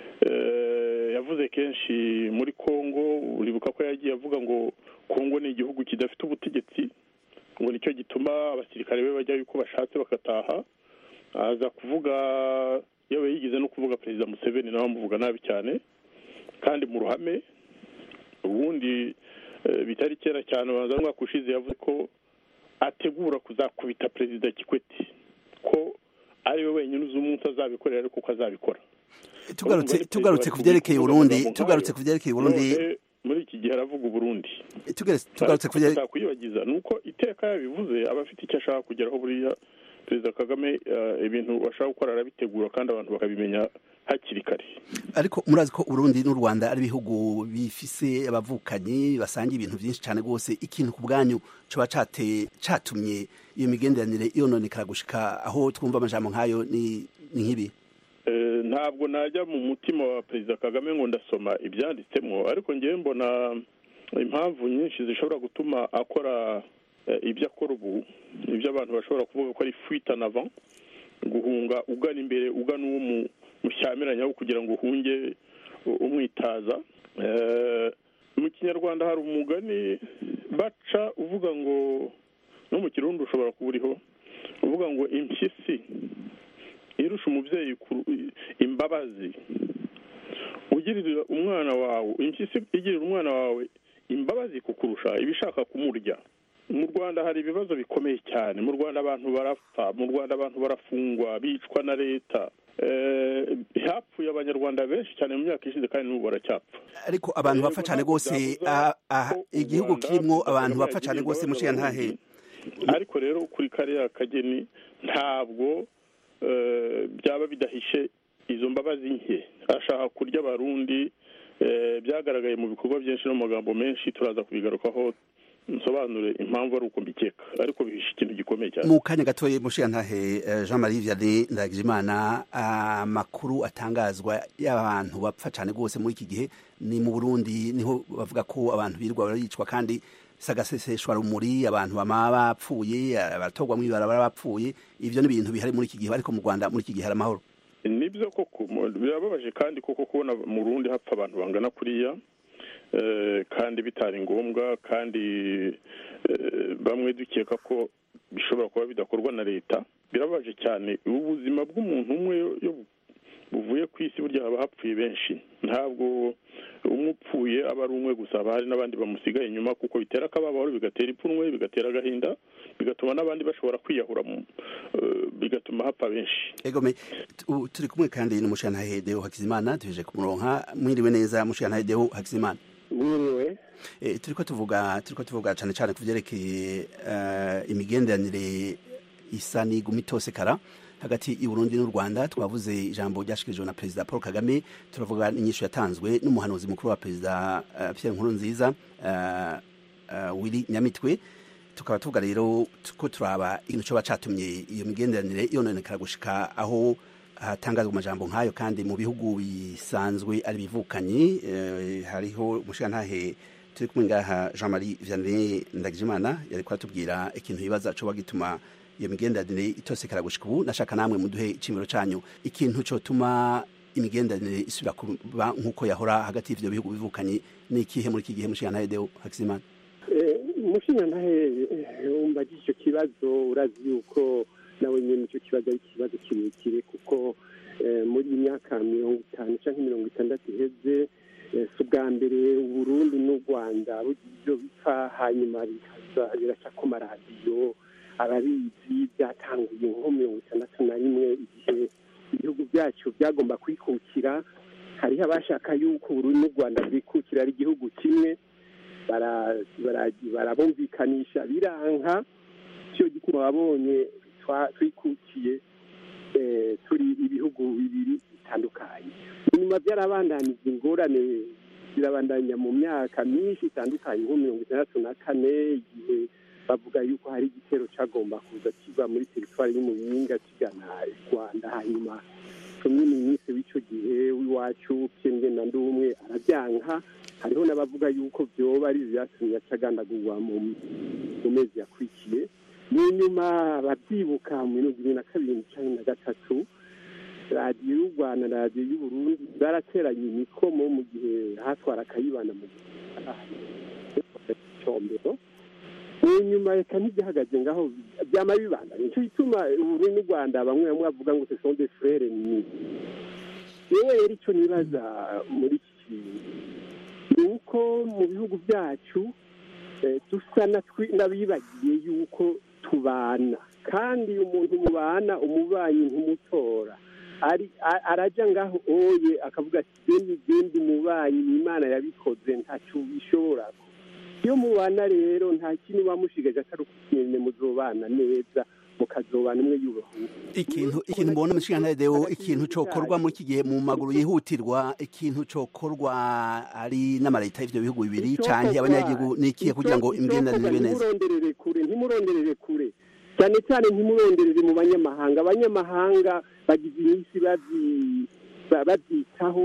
yavuze kenshi muri congo uribuka ko yagiye avuga ngo congo ni igihugu kidafite ubutegetsi ngo nicyo gituma abasirikare be bajyayo uko bashatse bagataha aza kuvuga yewe yigeze no kuvuga perezida museveni nawe amuvuga nabi cyane kandi mu ruhame ubundi bitari kera cyane ubanza n'umwaka ushize yavuze ko ategura kuzakubita perezida kikwete ko ariwe wenyine uzi umunsi azabikorera ariko ko azabikora tugarutse tugarutse ku byerekeye Burundi tugarutse ku byerekeye Burundi muri iki gihe aravuga uburundi tugarutse ku byerekeye kwibagiza ni uko iteka yabivuze aba afite icyo ashaka kugeraho buriya perezida kagame ibintu bashaka gukora arabitegura kandi abantu bakabimenya hakiri kare ariko murazi ko Burundi n'u Rwanda ari ibihugu bifise abavukanyi basangiye ibintu byinshi cyane rwose ikintu ku bwanyu coba cateye catumye iyo migenderanire yononekara gushika aho twumva amajambo nk'ayo ni nk'ibi ntabwo najya mu mutima wa perezida kagame ngo ndasoma ibyanditsemo ariko ngewe mbona impamvu nyinshi zishobora gutuma akora ibyo akora ubu ibyo abantu bashobora kuvuga ko ari fuite en avant guhunga ugana imbere ugana uwo mushyamiranya kugira ngo uhunge umwitaza mu kinyarwanda hari umugani baca uvuga ngo no mu kirundi ushobora kuba uriho uvuga ngo impyisi irusha umubyeyi imbabazi ugirira umwana wawe impyisi igirira umwana wawe imbabazi kukurusha iba ishaka kumurya mu rwanda hari ibibazo bikomeye cyane mu rwanda abantu barapfa mu rwanda abantu barafungwa bicwa na leta hapfuye abanyarwanda benshi cyane mu myaka ishize kandi n'ubu baracyapfa ariko abantu bapfa cyane rwose igihugu kirimo abantu bapfa cyane rwose mushiya ntahe ariko rero kuri kariya kageni ntabwo byaba bidahishe izo mbabazi nke ashaka kurya abarundi byagaragaye mu bikorwa byinshi no mu magambo menshi turaza kubigarukaho nsobanure impamvu ari uko mbikeka ariko bihishe ikintu gikomeye cyane mu kanya gatoya mushiya ntahe jean marie vianney ndagijimana amakuru atangazwa y'abantu bapfa cyane rwose muri iki gihe ni mu burundi niho bavuga ko abantu birirwa baricwa kandi sagaseseshwa rumuri abantu bama bapfuye abatorwa mu ibarabara bapfuye ivyo ni ibintu bihari muri iki gihe ariko mu Rwanda muri iki gihe hari amahoro nibyo koko birababaje kandi koko kubona mu Burundi hapfa abantu bangana kuriya kandi bitari ngombwa kandi bamwe dukeka ko bishobora kuba bidakorwa na leta birababaje cyane ubuzima bw'umuntu umwe buvuye ku isi burya haba hapfuye benshi ntabwo umwe upfuye aba ari umwe gusa haba hari n'abandi bamusigaye inyuma kuko bitera akababaro bigatera ipfunwe bigatera agahinda bigatuma n'abandi bashobora kwiyahura bigatuma hapfa benshi egome turi kumwe kandi n'umushyiranahe deo hakizimana tuje kumuronka mwiriwe neza mushyiranahe deo hakizimana mwiriwe turi ko tuvuga turi ko tuvuga cyane cyane ku byerekeye imigenderanire isa n'iguma itosekara hagati y'uburundi n'u rwanda twavuze ijambo ryashikirijwe na perezida paul kagame turavuga n'inyishu yatanzwe n'umuhanuzi mukuru wa perezida pierre nkurunziza wiri nyamitwe tukaba tuvuga rero ko turaba ikintu cyoba catumye iyo migenderanire yononekara gushika aho hatangazwa amajambo nk'ayo kandi mu bihugu bisanzwe ari bivukanyi hariho umushirantahe turi kumwe ngaha jean marie vianney ndagijimana yari kuratubwira ikintu yibaza coba gituma iyo migenderanire itosekara gushika ubu nashaka namwe muduhe icimiro canyu ikintu cotuma imigenderanire isubira kuba nk'uko yahora hagati y'ivyo bihugu bivukanye ni ikihe muri iki gihe mushirantahe deo hakizimana mushirantahe umbagije icyo kibazo urazi yuko nawe nyine icyo kibazo ari ikibazo kirekire kuko muri iyi myaka mirongo itanu cyangwa mirongo itandatu iheze si ubwa mbere uburundi n'u rwanda ibyo bipfa hanyuma biraca ku maradiyo ababizi byatanguye nko mirongo itandatu na rimwe igihe ibihugu byacu byagomba kwikukira hariho abashaka yuko uburundi n'u rwanda bwikukira ari igihugu kimwe barabumvikanisha biranka cyo gituma babonye twikukiye eh, turi ibihugu bibiri bitandukanye inyuma byarabandanije ingorane zirabandanya mu myaka myinshi itandukanye nko mirongo itandatu na kane igihe bavuga yuko hari igitero cyagomba kuza kiva muri teritwari y'umuyinga kigana i rwanda hanyuma tumwe minisitiri w'icyo gihe w'iwacu piyenge na ndumwe arabyanka hariho n'abavuga yuko byoba ari byatumye acagandagurwa mu mu mezi yakurikiye mu nyuma babyibuka mu mirongo ibiri na kabiri cumi na gatatu radiyo y'u rwanda na radiyo y'u burundi zarateranye imikomo mu gihe hatwara akayibana mu combero mu nyuma reka ntibyahagaze ngaho byama bibandanya nicyo gituma uburundi n'u rwanda bamwe bamwe bavuga ngo ce sont des frères ennemis yewe rero icyo nibaza muri iki kintu ni uko mu bihugu byacu eh, dusa na twi- n'abibagiye yuko tubana kandi umuntu mubana umubanyi ntumutora ari a- araja ngaho oye akavuga ati gendi gendi umubanyi ni imana yabikoze ntacyo bishobora iyo mubana rero nta kintu bamushigaje atari ukunyene muzobana neza mukazobana umwe yubaha ikintu ikintu mbona mushikana deo ikintu cokorwa muri iki gihe mu maguru yihutirwa ikintu cokorwa ari n'amareta y'ivyo bihugu bibiri canke abanyagihugu nikiye kugira ngo imigenderanire ibe neza ntimuronderere kure ntimuronderere kure cyane cyane ntimuronderere mu banyamahanga abanyamahanga bagize iminsi bazi- ba- babyitaho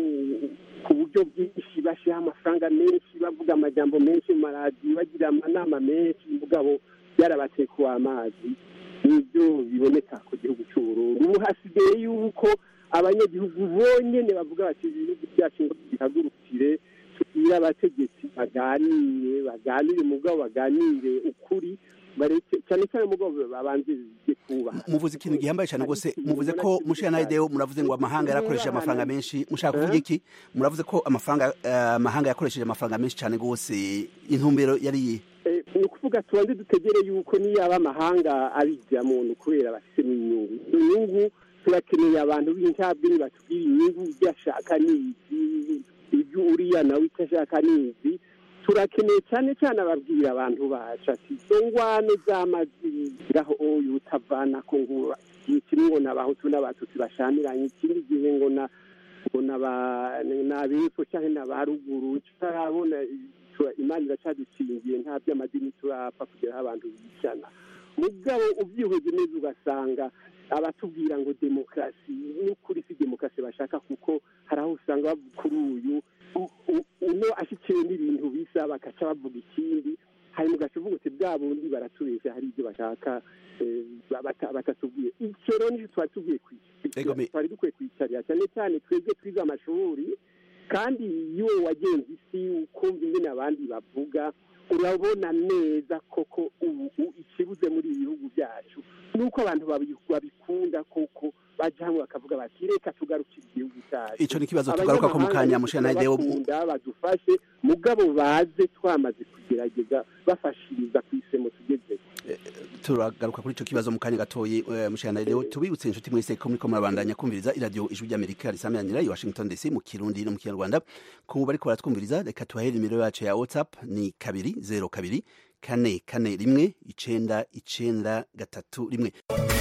ku buryo bwinshi bashyiraho amafaranga menshi bavuga amajambo menshi mu maradiyo bagira amanama menshi mugabo byarabatekuwe amazi nibyo biboneka ku gihugu cy'uburundi ubu hasigaye yuko abanyagihugu bonyene bavuga bati ibihugu byacu ngo bihagurukire tubwire abategetsi baganire baganire mugabo baganire ukuri bareke cyane cyane mugabo babanze kubaha muvuze ikintu gihambaye cyane rwose muvuze ko mushikana deo muravuze ngo amahanga yarakoresheje amafaranga menshi mushaka kuvuga iki muravuze ko amafaranga eh, amahanga yakoresheje amafaranga menshi cyane rwose intumbero yari iyihe Eh, ni ukuvuga tubanze dutegere yuko niyaba amahanga abijyamo ni ukubera bafitemo inyungu izo nyungu turakeneye abantu b'incabwenge batubwira inyungu ibyo ashaka ni izi ibyo uriya nawe icyo ashaka ni izi turakeneye cyane cyane ababwira abantu bacu ati izo ngwano z'amazi ngaho oyu utavana ko ngo igihe kimwe ngo n'abahutu n'abatutsi bashamiranye ikindi gihe ngo na ngo n'aba- n'abepfo cyangwa n'abaruguru tutarabona tura- imana iracadukingiye nta by'amadini turapfa kugeraho abantu bicana mugabo ubyihuje neza ugasanga abatubwira ngo demokarasi n'ukuri si demokarasi bashaka kuko hari aho usanga bavuga kuri uyu u- u- uno ashyikiwe n'ibintu bisa bagaca bavuga ikindi hanyuma ugaca uvuga uti bwa bundi baratubeshya hari ibyo bashaka eh, bata- batatubwiye icyo rero nicyo twari tugiye kwicara twari dukwiye kwicarira cyane cyane twebwe twize amashuri kandi iyo wagenze isi ukumva ingene abandi bavuga urabona neza koko ubu u- ikibuze muri ibi bihugu byacu nuko abantu babi- babikunda koko baja hamwe bakavuga bati reka tugarukire igihugu cyacu Ico ni ikibazo tugaruka ko mu kanya, Mushana Deo. bakunda badufashe mugabo baze twamaze kugerageza bafashiriza ku isemo tugeze turagaruka kuri ico kibazo mu kanya gatoyi eh, mushikana deo tubibutse inshuti mwese ko muriko murabandanya kumviriza iradiyo ijwi ry'amerika risameranira i washington dc mu kirundi no mu kinyarwanda ku bariko baratwumviriza reka tubahere nimero yacu ya whatsapp ni kabiri zero kabiri kane kane rimwe icenda icenda gatatu rimwe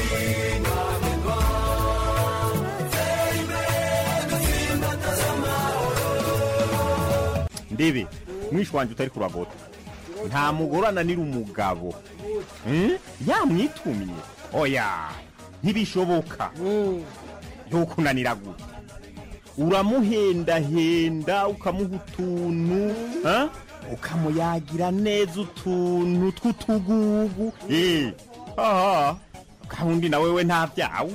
ndebe mwishi wanjye utari kuragota nta mugore ananira umugabo Hmm? yamwitumye oya ntibishoboka ntukunanira gute uramuhendahenda ukamuha utuntu ha? ukamuyagira neza utuntu tw'utugugu Eh, aha kandi na wewe nta byawe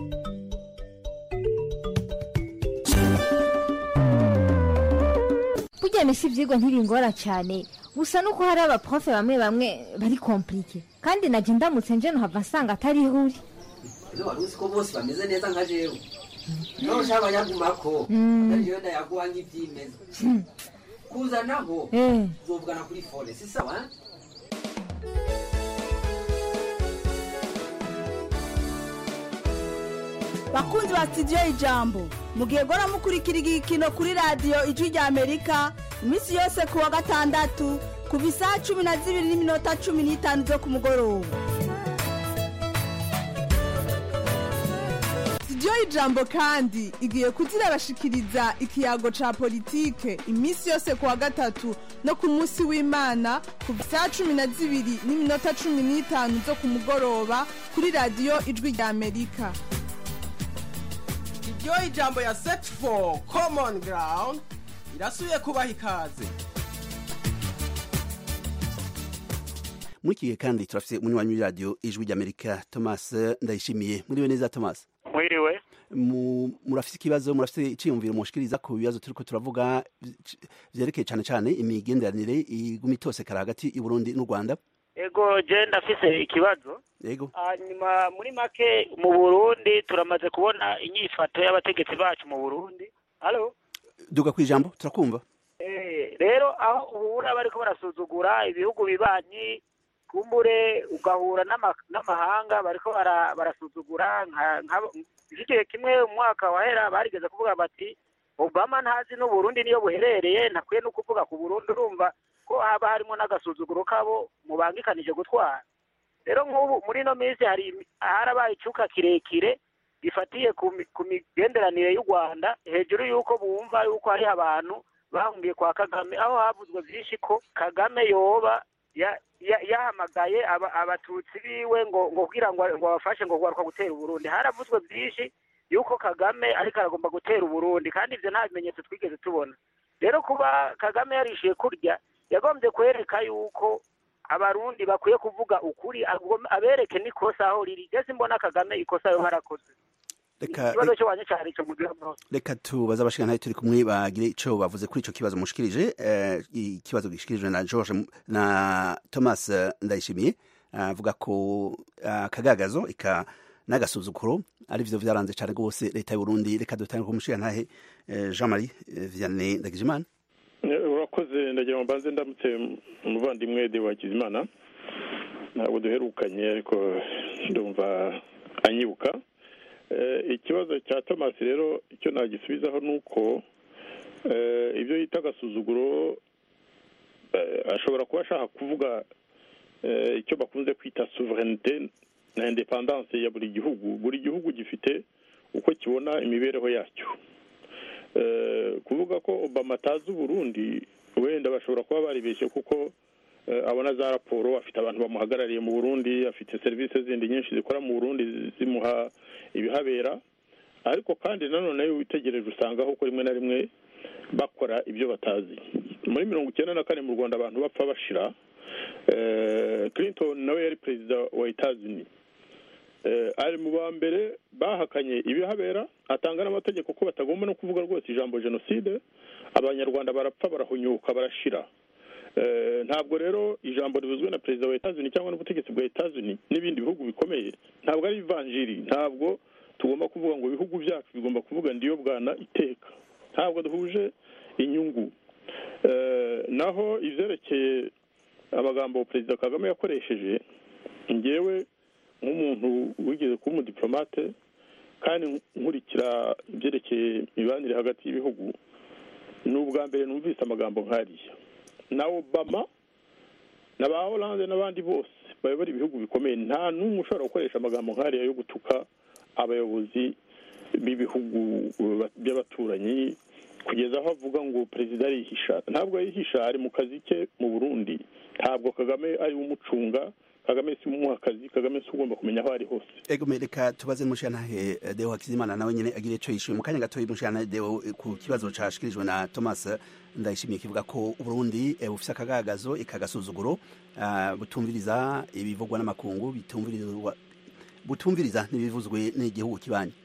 burya mesi ibyigwa ntibingora cyane gusa nuko hari abaprofe bamwe bamwe bari komplike kandi najya ndamutse nje nuhava nsanga atari ihuri ino wari uzi ko bose bameze neza nka jewe nawe ushaka abanyagumako Mm. atari jewe ndayaguha nk'ibyimeza kuzanaho Eh. uzovugana kuri fone si sawa eh? bakunzi ba sitidiyo ijambo mugihe gora mukurikira igikino kuri radiyo ijwi rya amerika iminsi yose ku wa gatandatu kuva isaha cumi na zibiri n'iminota cumi n'itanu zo ku mugoroba studio y'ijambo kandi igiye kuzirabashikiriza ikiyago ca politike iminsi yose ku wa gatatu no ku munsi w'imana kuva saa cumi na zibiri n'iminota cumi n'itanu zo ku mugoroba kuri radiyo ijwi rya amerika iryo ijambo ya set for common ground irasubiye kubaha ikaze muri iki gihe kandi turafite umunywanyi w'iradiyo ijwi ry'amerika thomas ndayishimiye muriwe neza thomas mwiriwe Mu- murafite ikibazo murafite icyiyumviro mushikiriza ku bibazo turiko turavuga vyerekeye cane cane imigenderanire iguma itosekara hagati y'uburundi n'u rwanda ego je ndafise ikibazo yego hanyuma muri make mu burundi turamaze kubona inyifato y'abategetsi bacu mu burundi halo duga ku ijambo turakumva Eh, rero aho uhura bariko barasuzugura ibihugu bibanyi kumbure ugahura n'ama- n'amahanga bariko bara- barasuzugura nka- nka- igihe kimwe umwaka wahera barigeze kuvuga bati obama ntazi n'uburundi niyo buherereye ntakwiye no kuvuga ku burundi urumva ko haba harimo n'agasuzuguro kabo mubangikanije gutwara rero nk'ubu muri ino minsi hari imi- harabaye icuka kirekire gifatiye ku mi- ku migenderanire y'u rwanda hejuru y'uko bumva y'uko hariho abantu bahungiye kwa kagame aho havuzwe byinshi ko kagame yoba ya- ya- yahamagaye aba- abatutsi biwe ngo ngo kugira ngo ngo abafashe ngo kugaruka gutera uburundi haravuzwe byinshi y'uko kagame ariko aragomba gutera uburundi kandi ibyo nta bimenyetso twigeze tubona rero kuba kagame yarishiye kurya yagombye kwereka y'uko abarundi bakwiye kuvuga ukuri agom- abereke n'ikosa aho riri ndetse mbona kagame ikosa yo harakoze reka ikibazo cyo wanye cyari icyo mugira amahoro reka tubaze abashikantahe turi kumwe bagire ico bavuze kuri ico kibazo mushikirije eh, ikibazo gishikirijwe na george M- na thomas eh, ndayishimiye avuga ko ah, akagagazo ika n'agasuzuguro ari vyo vyaranze cane rwose leta y'uburundi reka dutange ku mushikantahe eh, jean marie eh, vianney ndagijimana Eh, urakoze ndagira ngo mbanze ndamutse umuvandimwe de wa kizimana ntabwo duherukanye ariko ndumva anyibuka Eh, ikibazo cya thomas rero icyo nagisubizaho ni uko eh, ibyo yita agasuzuguro eh, ashobora kuba ashaka kuvuga eh, icyo bakunze kwita souverinite na independance ya buri gihugu buri gihugu gifite uko kibona imibereho yacyo Eh, kuvuga ko obama atazi uburundi wenda bashobora kuba baribeshye kuko eh, abona za raporo afite abantu bamuhagarariye mu burundi afite serivisi zindi nyinshi zikora mu burundi zimuha ibihabera ariko kandi nanone iyo witegereje usanga ko rimwe na rimwe bakora ibyo batazi muri mirongo icyenda na kane mu rwanda abantu bapfa bashira eh, clinton nawe yari perezida wa etazini Eh, ari mu ba mbere bahakanye ibihabera atanga n'amategeko ko batagomba no kuvuga rwose ijambo jenoside abanyarwanda barapfa barahunyuka barashira Eh, ntabwo rero ijambo rivuzwe na perezida wa etazini cyangwa n'ubutegetsi bwa etazini n'ibindi bihugu bikomeye ntabwo ari ivanjiri ntabwo tugomba kuvuga ngo ibihugu byacu bigomba kuvuga ndiyo bwana iteka ntabwo duhuje inyungu Eh, naho ivyerekeye amagambo perezida kagame yakoresheje ngewe nk'umuntu wigeze kuba umudipolomate kandi nkurikira ibyerekeye imibanire hagati y'ibihugu ni ubwa mbere numvise amagambo nk'ariya na obama na ba oranje n'abandi bose bayobora ibihugu bikomeye nta n'umwe ushobora gukoresha amagambo nk'ariya yo gutuka abayobozi b'ibihugu by'abaturanyi kugeza aho avuga ngo perezida arihisha ntabwo yihisha ari mu kazi ke mu burundi ntabwo kagame ari we umucunga kagame si umuha akazi kagame si ugomba kumenya aho ari hose ego me reka tubaze n'umushikantahe eh, deo hakizimana nawe nyene agire ico yishuye mu kanya gatoya umushikantahe deo eh, ku kibazo cashikirijwe na thomas ndayishimiye kivuga ko uburundi eh, bufise akagagazo ikagasuzuguro ah, butumviriza ibivugwa n'amakungu bitumvirizwa butumviriza n'ibivuzwe n'igihugu kibanyi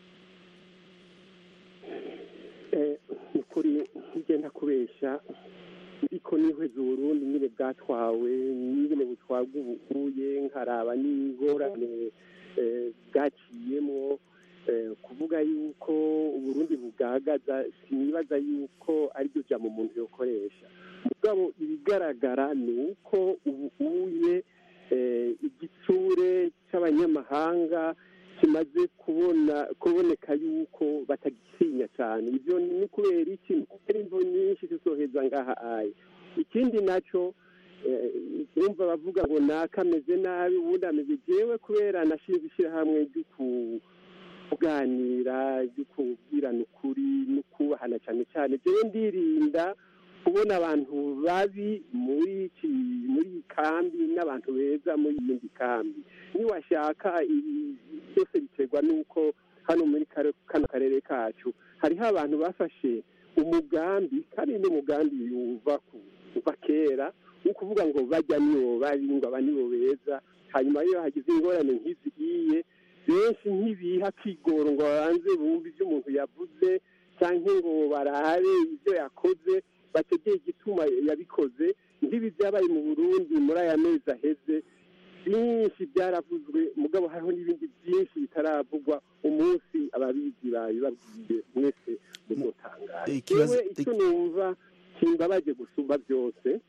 ni ukuri ngenda kubesha ariko nihweza uburundi nyine bwatwawe nyine butwarwa ubukuye nkaraba n'ingorane eh, bwaciyemo eh, kuvuga yuko uburundi bugahagaza sinibaza yuko ariryo jambo umuntu yokoresha mugabo ibigaragara ni uko ubuye eh, igitsure cy'abanyamahanga kimaze kubona kuboneka yuko batagitinya cyane ibyo ni kubera iki ni kubera imvo nyinshi zizoheza ngaha aye ikindi nacyo eh, urumva bavuga ngo naka ameze nabi ubundi ameze jewe kubera nashinze ishyirahamwe ryo ku- kuganira byo kubwirana ukuri no kubahana cyane cyane jewe ndirinda kubona abantu babi muri iki muri iyi kambi n'abantu beza muri iyindi kambi niwashaka ibi byose biterwa n'uko hano muri kare- kano karere kacu hariho abantu bafashe umugambi kandi n'umugambi uva ku uva kera wo kuvuga ngo bajya nibo babi ngo aba nibo beza hanyuma iyo hagize ingorane nk'izi iye benshi ntibiha kigoro ngo babanze bumve ibyo umuntu yavuze cyangwa ngo barabe ibyo yakoze bategeye igituma yabikoze nk'ibi byabaye mu burundi muri aya mezi aheze byinshi byaravuzwe mugabo hariho n'ibindi byinshi bitaravugwa umunsi ababizi babibabwiye mwese muzotangara Ikibazo- yewe icyo numva kimbabaje gusumba byose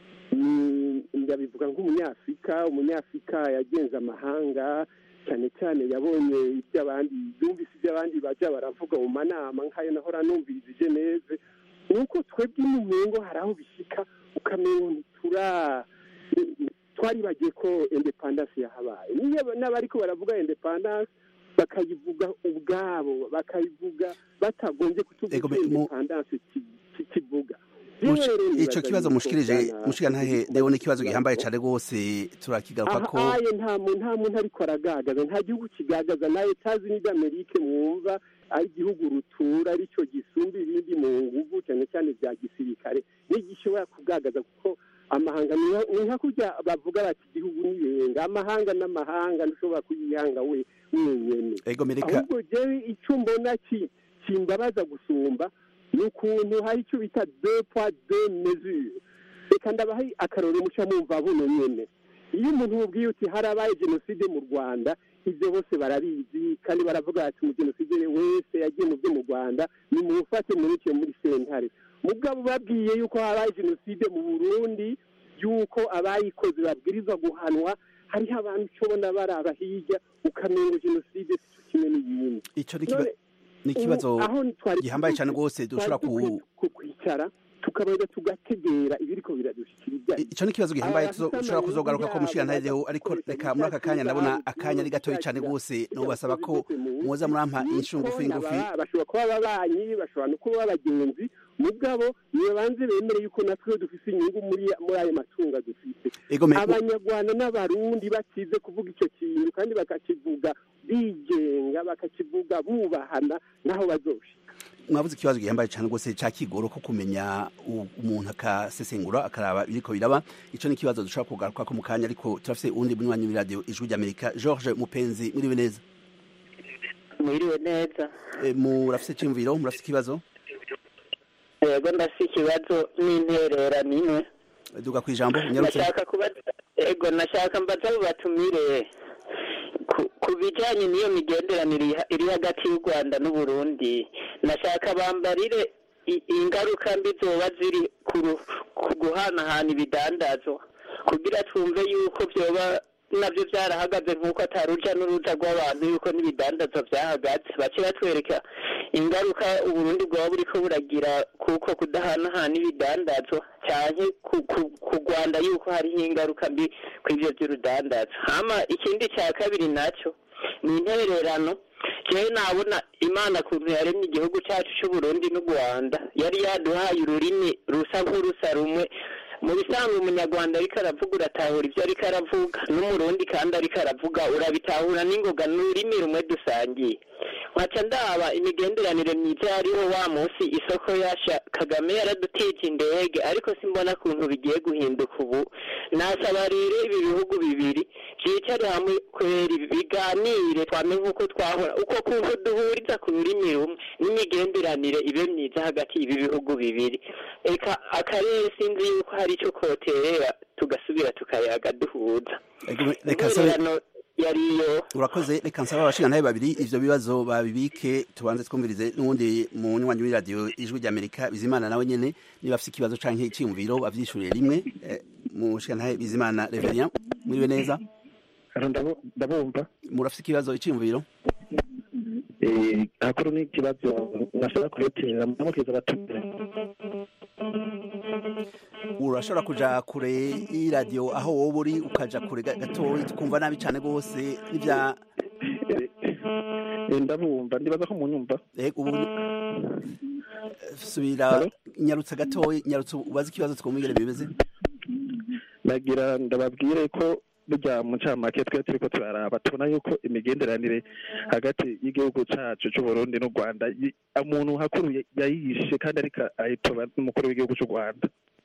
ni ndabivuga nk'umunyafurika umunyafurika yagenze amahanga cyane cyane yabonye iby'abandi yumvise iby'abandi bajya baravuga mu manama nk'ayo nahora numviriza i geneve ni uko twebwe n'umengo hari aho bishyika ukamengo ntitura twaribagiye ko independence yahabaye niyo n'abariko baravuga independence bakayivuga ubwabo bakayivuga batagombye kutuvuga Ego, icyo mu- independence ki- ki- kivuga Mushi- Rero ico nibaza kibazo yuko mushikirije bwana- mushigantahe ndabona ikibazo gihambaye cane rwose turakigaruka ko aha aye nta muntu nta muntu ariko aragagaza nta gihugu kigagaza na etazi n'amerike mwumva ari igihugu rutura aricyo gisumba ibindi mu nguvu cyane cyane bya gisirikare ntigishobora kugagaza kuko amahanga ni nka- ni nka kurya bavuga bati igihugu nibenga amahanga n'amahanga ntushobora kuyihanga we wenyene ego mereka ahubwo jewe icyo mbona ki- kimbabaza gusumba ni ukuntu hari icyo bita deux poids deux mesures reka ndabaha akarorero muca mumva buno nyene iyo umuntu mubwiye uti harabaye jenoside mu rwanda ibyo bose barabizi kandi baravuga bati umujenoside wese yagiye mu byo mu rwanda nimumufate mureke muri sentare mugabo babwiye yuko habaye jenoside mu burundi yuko abayikoze babwirizwa guhanwa hariho abantu ucobona baraba hirya ukamengo jenoside si cyo kimwe n'iyindi ico ni kiba- None, ni ikibazo ubu aho twari gihambaye cane dukwiye- rwose dushobora twari dukwiye ku ku- kwicara tukabanza tugategera ibiriko biradushikiriza ico ni ikibazo gihambaye Aba tuzo- bafise dushobora amayeri kuzogaruka ko yabo, mushigantahe rero ariko reka muri aka kanya ndabona akanya ari gatoyi cane rwose nobasaba ko muza murampa inyishu ngufi ngufi Naba- bashobora kuba ababanyi bashobora no kuba abagenzi mugabo nibabanze bemere yuko natwe dufise inyungu muri muri ayo matunga dufite Ego, me- abanyarwanda n'abarundi batize kuvuga icyo kintu kandi bakakivuga bigenga bakakivuga bubahana naho bazoshika mwavuze ikibazo gihambaye cane rwose ca kigoro ko kumenya u- umuntu akasesengura akaraba ibiriko biraba ico ni ikibazo dushobora kugaruka ko mu kanya ariko turafise uwundi munywanyi w'iradiyo ijwi ry'amerika george mupenzi muriwe neza mwiriwe neza E, murafise iciyumviro murafise ikibazo yego ndafite ikibazo n'intererano imwe duga kw'ijambo nyarutse nashaka kuba yego nashaka mbaza abo batumire ku- ku bijyanye n'iyo migenderanire iri- iri hagati y'u rwanda n'uburundi nashaka bambarire i- ingaruka mbi zoba ziri ku ru- ku guhanahana ibidandazwa kugira twumve yuko byoba nabyo byarahagaze nk'uko atari urujya n'uruza rw'abantu yuko n'ibidandazwa byahagaze bace batwereka ingaruka uburundi bwaba buriko buragira kuko kudahanahana ibidandazwa cyane ku, ku, ku rwanda yuko hariho ingaruka mbi kw'ivyo vy'urudandazwa hama ikindi cya kabiri nacyo ni intererano jewe nabona imana kuntu yaremye igihugu cyacu c'uburundi n'u rwanda yari yaduhaye ururimi rusa nk'urusa rumwe mu bisanzwe umunyarwanda ariko aravuga uratahura ibyo ariko aravuga n'umurundi kandi ariko aravuga urabitahura n'ingoga n'ururimi rumwe dusangiye nkaca ndaba imigenderanire myiza yariho wa munsi isoko yasha kagame yaradutije indege ariko simbona kuntu bigiye guhinduka ubu nasaba rero ibi bihugu bibiri byicare hamwe kwera biganire twame nk'uko twahora uko kuntu duhuriza ku rurimi rumwe n'imigenderanire ibe myiza hagati y'ibi bihugu bibiri eka akarere sinzi yuko hari icyo koterera tugasubira tukayaga duhuza Ego, reka nsabe intererano yariyo urakoze reka nsaba abashingantahe babiri ivyo bibazo babibike tubanze twumvirize n'uwundi munywanyi w'iradiyo ijwi ry'amerika bizimana nawe nyene niba afise ikibazo canke iciyumviro bavyishurire rimwe Eh, mushingantahe bizimana reverien muriwe neza ndabumva murafise ikibazo iciyumviro hakuru n'ikibazo nashaka kuretera muramukiza abatumire urashobora kuja kure y'iradiyo aho wowe uri ukaja kure ga- gatoyi tukumva nabi cane rwose n'ivya ndabumva ndibaza ko munyumva ubu subira nyarutsa gatoya nyarutsa ubaze ikibazo twumvire bimeze nagira ndababwire ko burya mu ncamake twe turiko turaraba tubona yuko imigenderanire hagati y'igihugu cacu c'uburundi n'u rwanda yi- umuntu hakuru ya- yayishe kandi ariko ayitoba n'umukuru w'igihugu c'u rwanda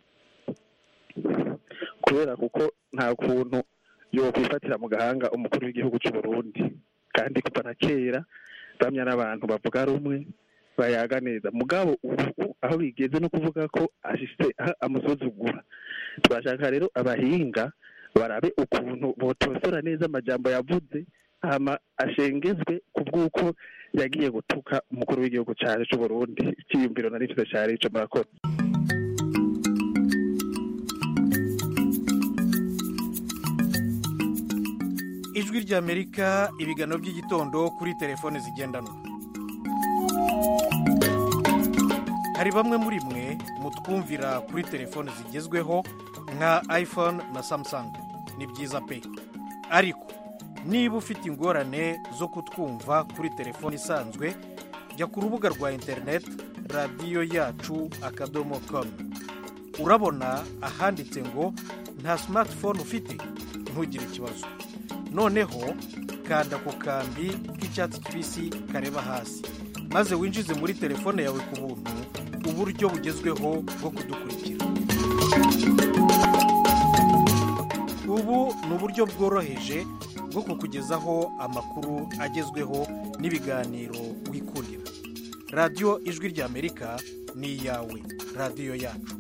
kubera kuko nta kuntu yokwifatira mu gahanga umukuru w'igihugu c'uburundi kandi kuva na kera bamya n'abantu bavuga rumwe bayaga neza mugabo ubu aho bigeze no kuvuga ko ashise aho amusuzugura turashaka rero abahinga barabe ukuntu botosora neza amajambo yavuze hama ashengezwe ku bw'uko yagiye gutuka umukuru w'igihugu cyacu c'uburundi icyiyumviro nari mfite cyari ico murakoze ijwi ry'amerika ibiganiro by'igitondo kuri telefone zigendanwa hari bamwe muri mwe mutwumvira kuri telefone zigezweho nka iphone na samsung ni byiza pe ariko niba ufite ingorane zo kutwumva kuri telefone isanzwe jya ku rubuga rwa interineti radiyo yacu akadomo komu urabona ahanditse ngo nta simatifone ufite ntugire ikibazo noneho kanda ku kambi k'icyatsi kibisi kareba hasi maze winjize muri telefone yawe ku buntu uburyo bugezweho bwo kudukurikira ubu ni uburyo bworoheje bwo kukugezaho amakuru agezweho n'ibiganiro wikurira radiyo ijwi ry'amerika ni iyawe radiyo yacu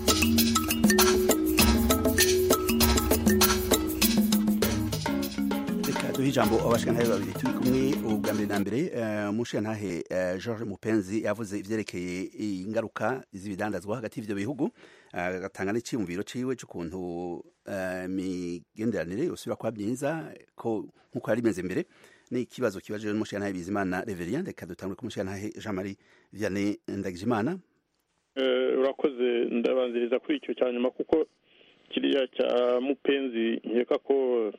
reka duhe ijambo abashikantahe babiri turi kumwe ubwa mbere na mbere eh, umushikantahe eh, george mupenzi yavuze ivyerekeye ingaruka z'ibidandazwa hagati y'ivyo bihugu eh, agatanga n'iciyumviro ciwe c'ukuntu eh, imigenderanire yosubira kuba myiza ko nk'uko yari imeze mbere n'ikibazo kibajijwe n'umushikantahe bizimana reverien reka dutangure ku mushikantahe jean marie vianney ndagijimana Eh, urakoze ndabanziriza kuri icyo cya nyuma kuko kiriya cya mupenzi nkeka ko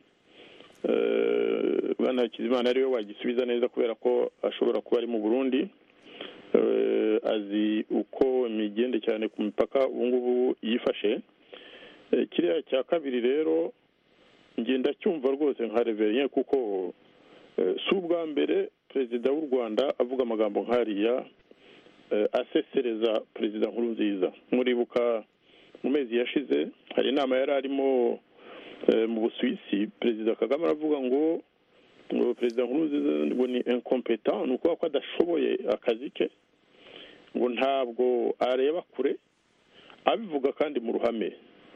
eh, bwana hakizimana ariwe wagisubiza neza kubera ko ashobora kuba ari mu burundi Eh, azi uko imigende cyane ku mipaka ubu ngubu yifashe Eh, kiriya cya kabiri rero ngenda cyumva rwose nka reverien kuko eh, si ubwa mbere perezida w'u rwanda avuga amagambo nk'ariya eh, asesereza perezida nkuru nziza muribuka mu mezi yashize hari inama yari arimo eh, mu busuwisi perezida kagame aravuga ngo ngo perezida nkuru nziza ngo ni incompetent ni ukuvuga ko adashoboye akazi ke ngo ntabwo areba kure abivuga kandi mu ruhame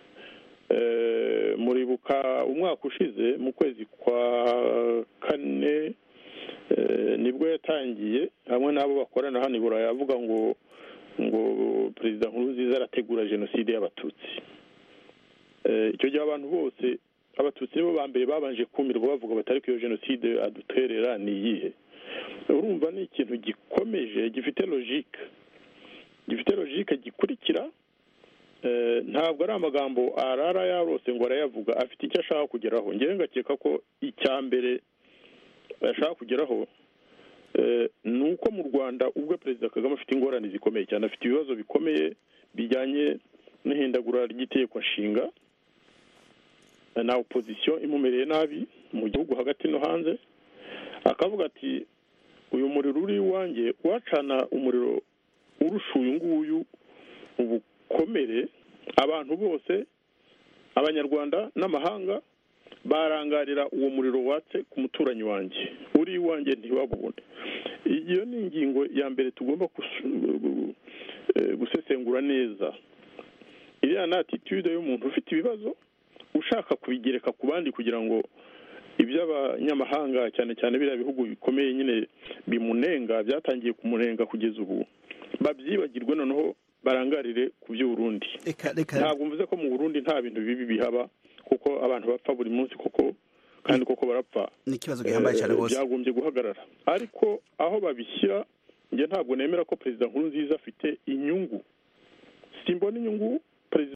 Eh, muribuka umwaka ushize mu kwezi kwa kane eh, nibwo yatangiye hamwe n'abo bakorana hano i burayi avuga ngo ngo perezida nkuru nziza arategura jenoside y'abatutsi Eh, icyo gihe abantu bose abatutsi nibo ba mbere babanje kumirwa bavuga batari ko iyo jenoside aduterera ni iyihe urumva ni ikintu gikomeje gifite logike gifite logike gikurikira Eh, ntabwo ari amagambo arara yarose ngo arayavuga afite icyo ashaka kugeraho ngewe ngakeka ko icya mbere ashaka kugeraho eh, ni uko mu rwanda ubwo perezida kagame afite ingorane zikomeye cyane afite ibibazo bikomeye bijyanye n'ihindagura ry'itegeko nshinga eh, na opozisiyo imumereye nabi mu gihugu hagati no hanze akavuga ati uyu muriro uri iwanjye wacana umuriro urusha uyu nguyu ubukomere abantu bose abanyarwanda n'amahanga barangarira uwo muriro watse ku muturanyi wanjye uri iwanjye ntibabubone iyo ni ingingo ya mbere tugomba gusu- eh, gusesengura neza iriya ni atitude y'umuntu ufite ibibazo ushaka kubigereka ku bandi kugira ngo iby'abanyamahanga cyane cyane biriya bihugu bikomeye nyine bimunenga byatangiye kumunenga kugeza ubu babyibagirwe noneho barangarire ku by'uburundi ntabwo mvuze ko mu burundi nta bintu bibi bihaba kuko abantu bapfa buri munsi koko kandi koko barapfa ni ikibazo gihambaye cyane Eh, rwose byagombye guhagarara ariko aho babishyira njye ntabwo nemera ko perezida nkuru nziza afite inyungu simbona inyungu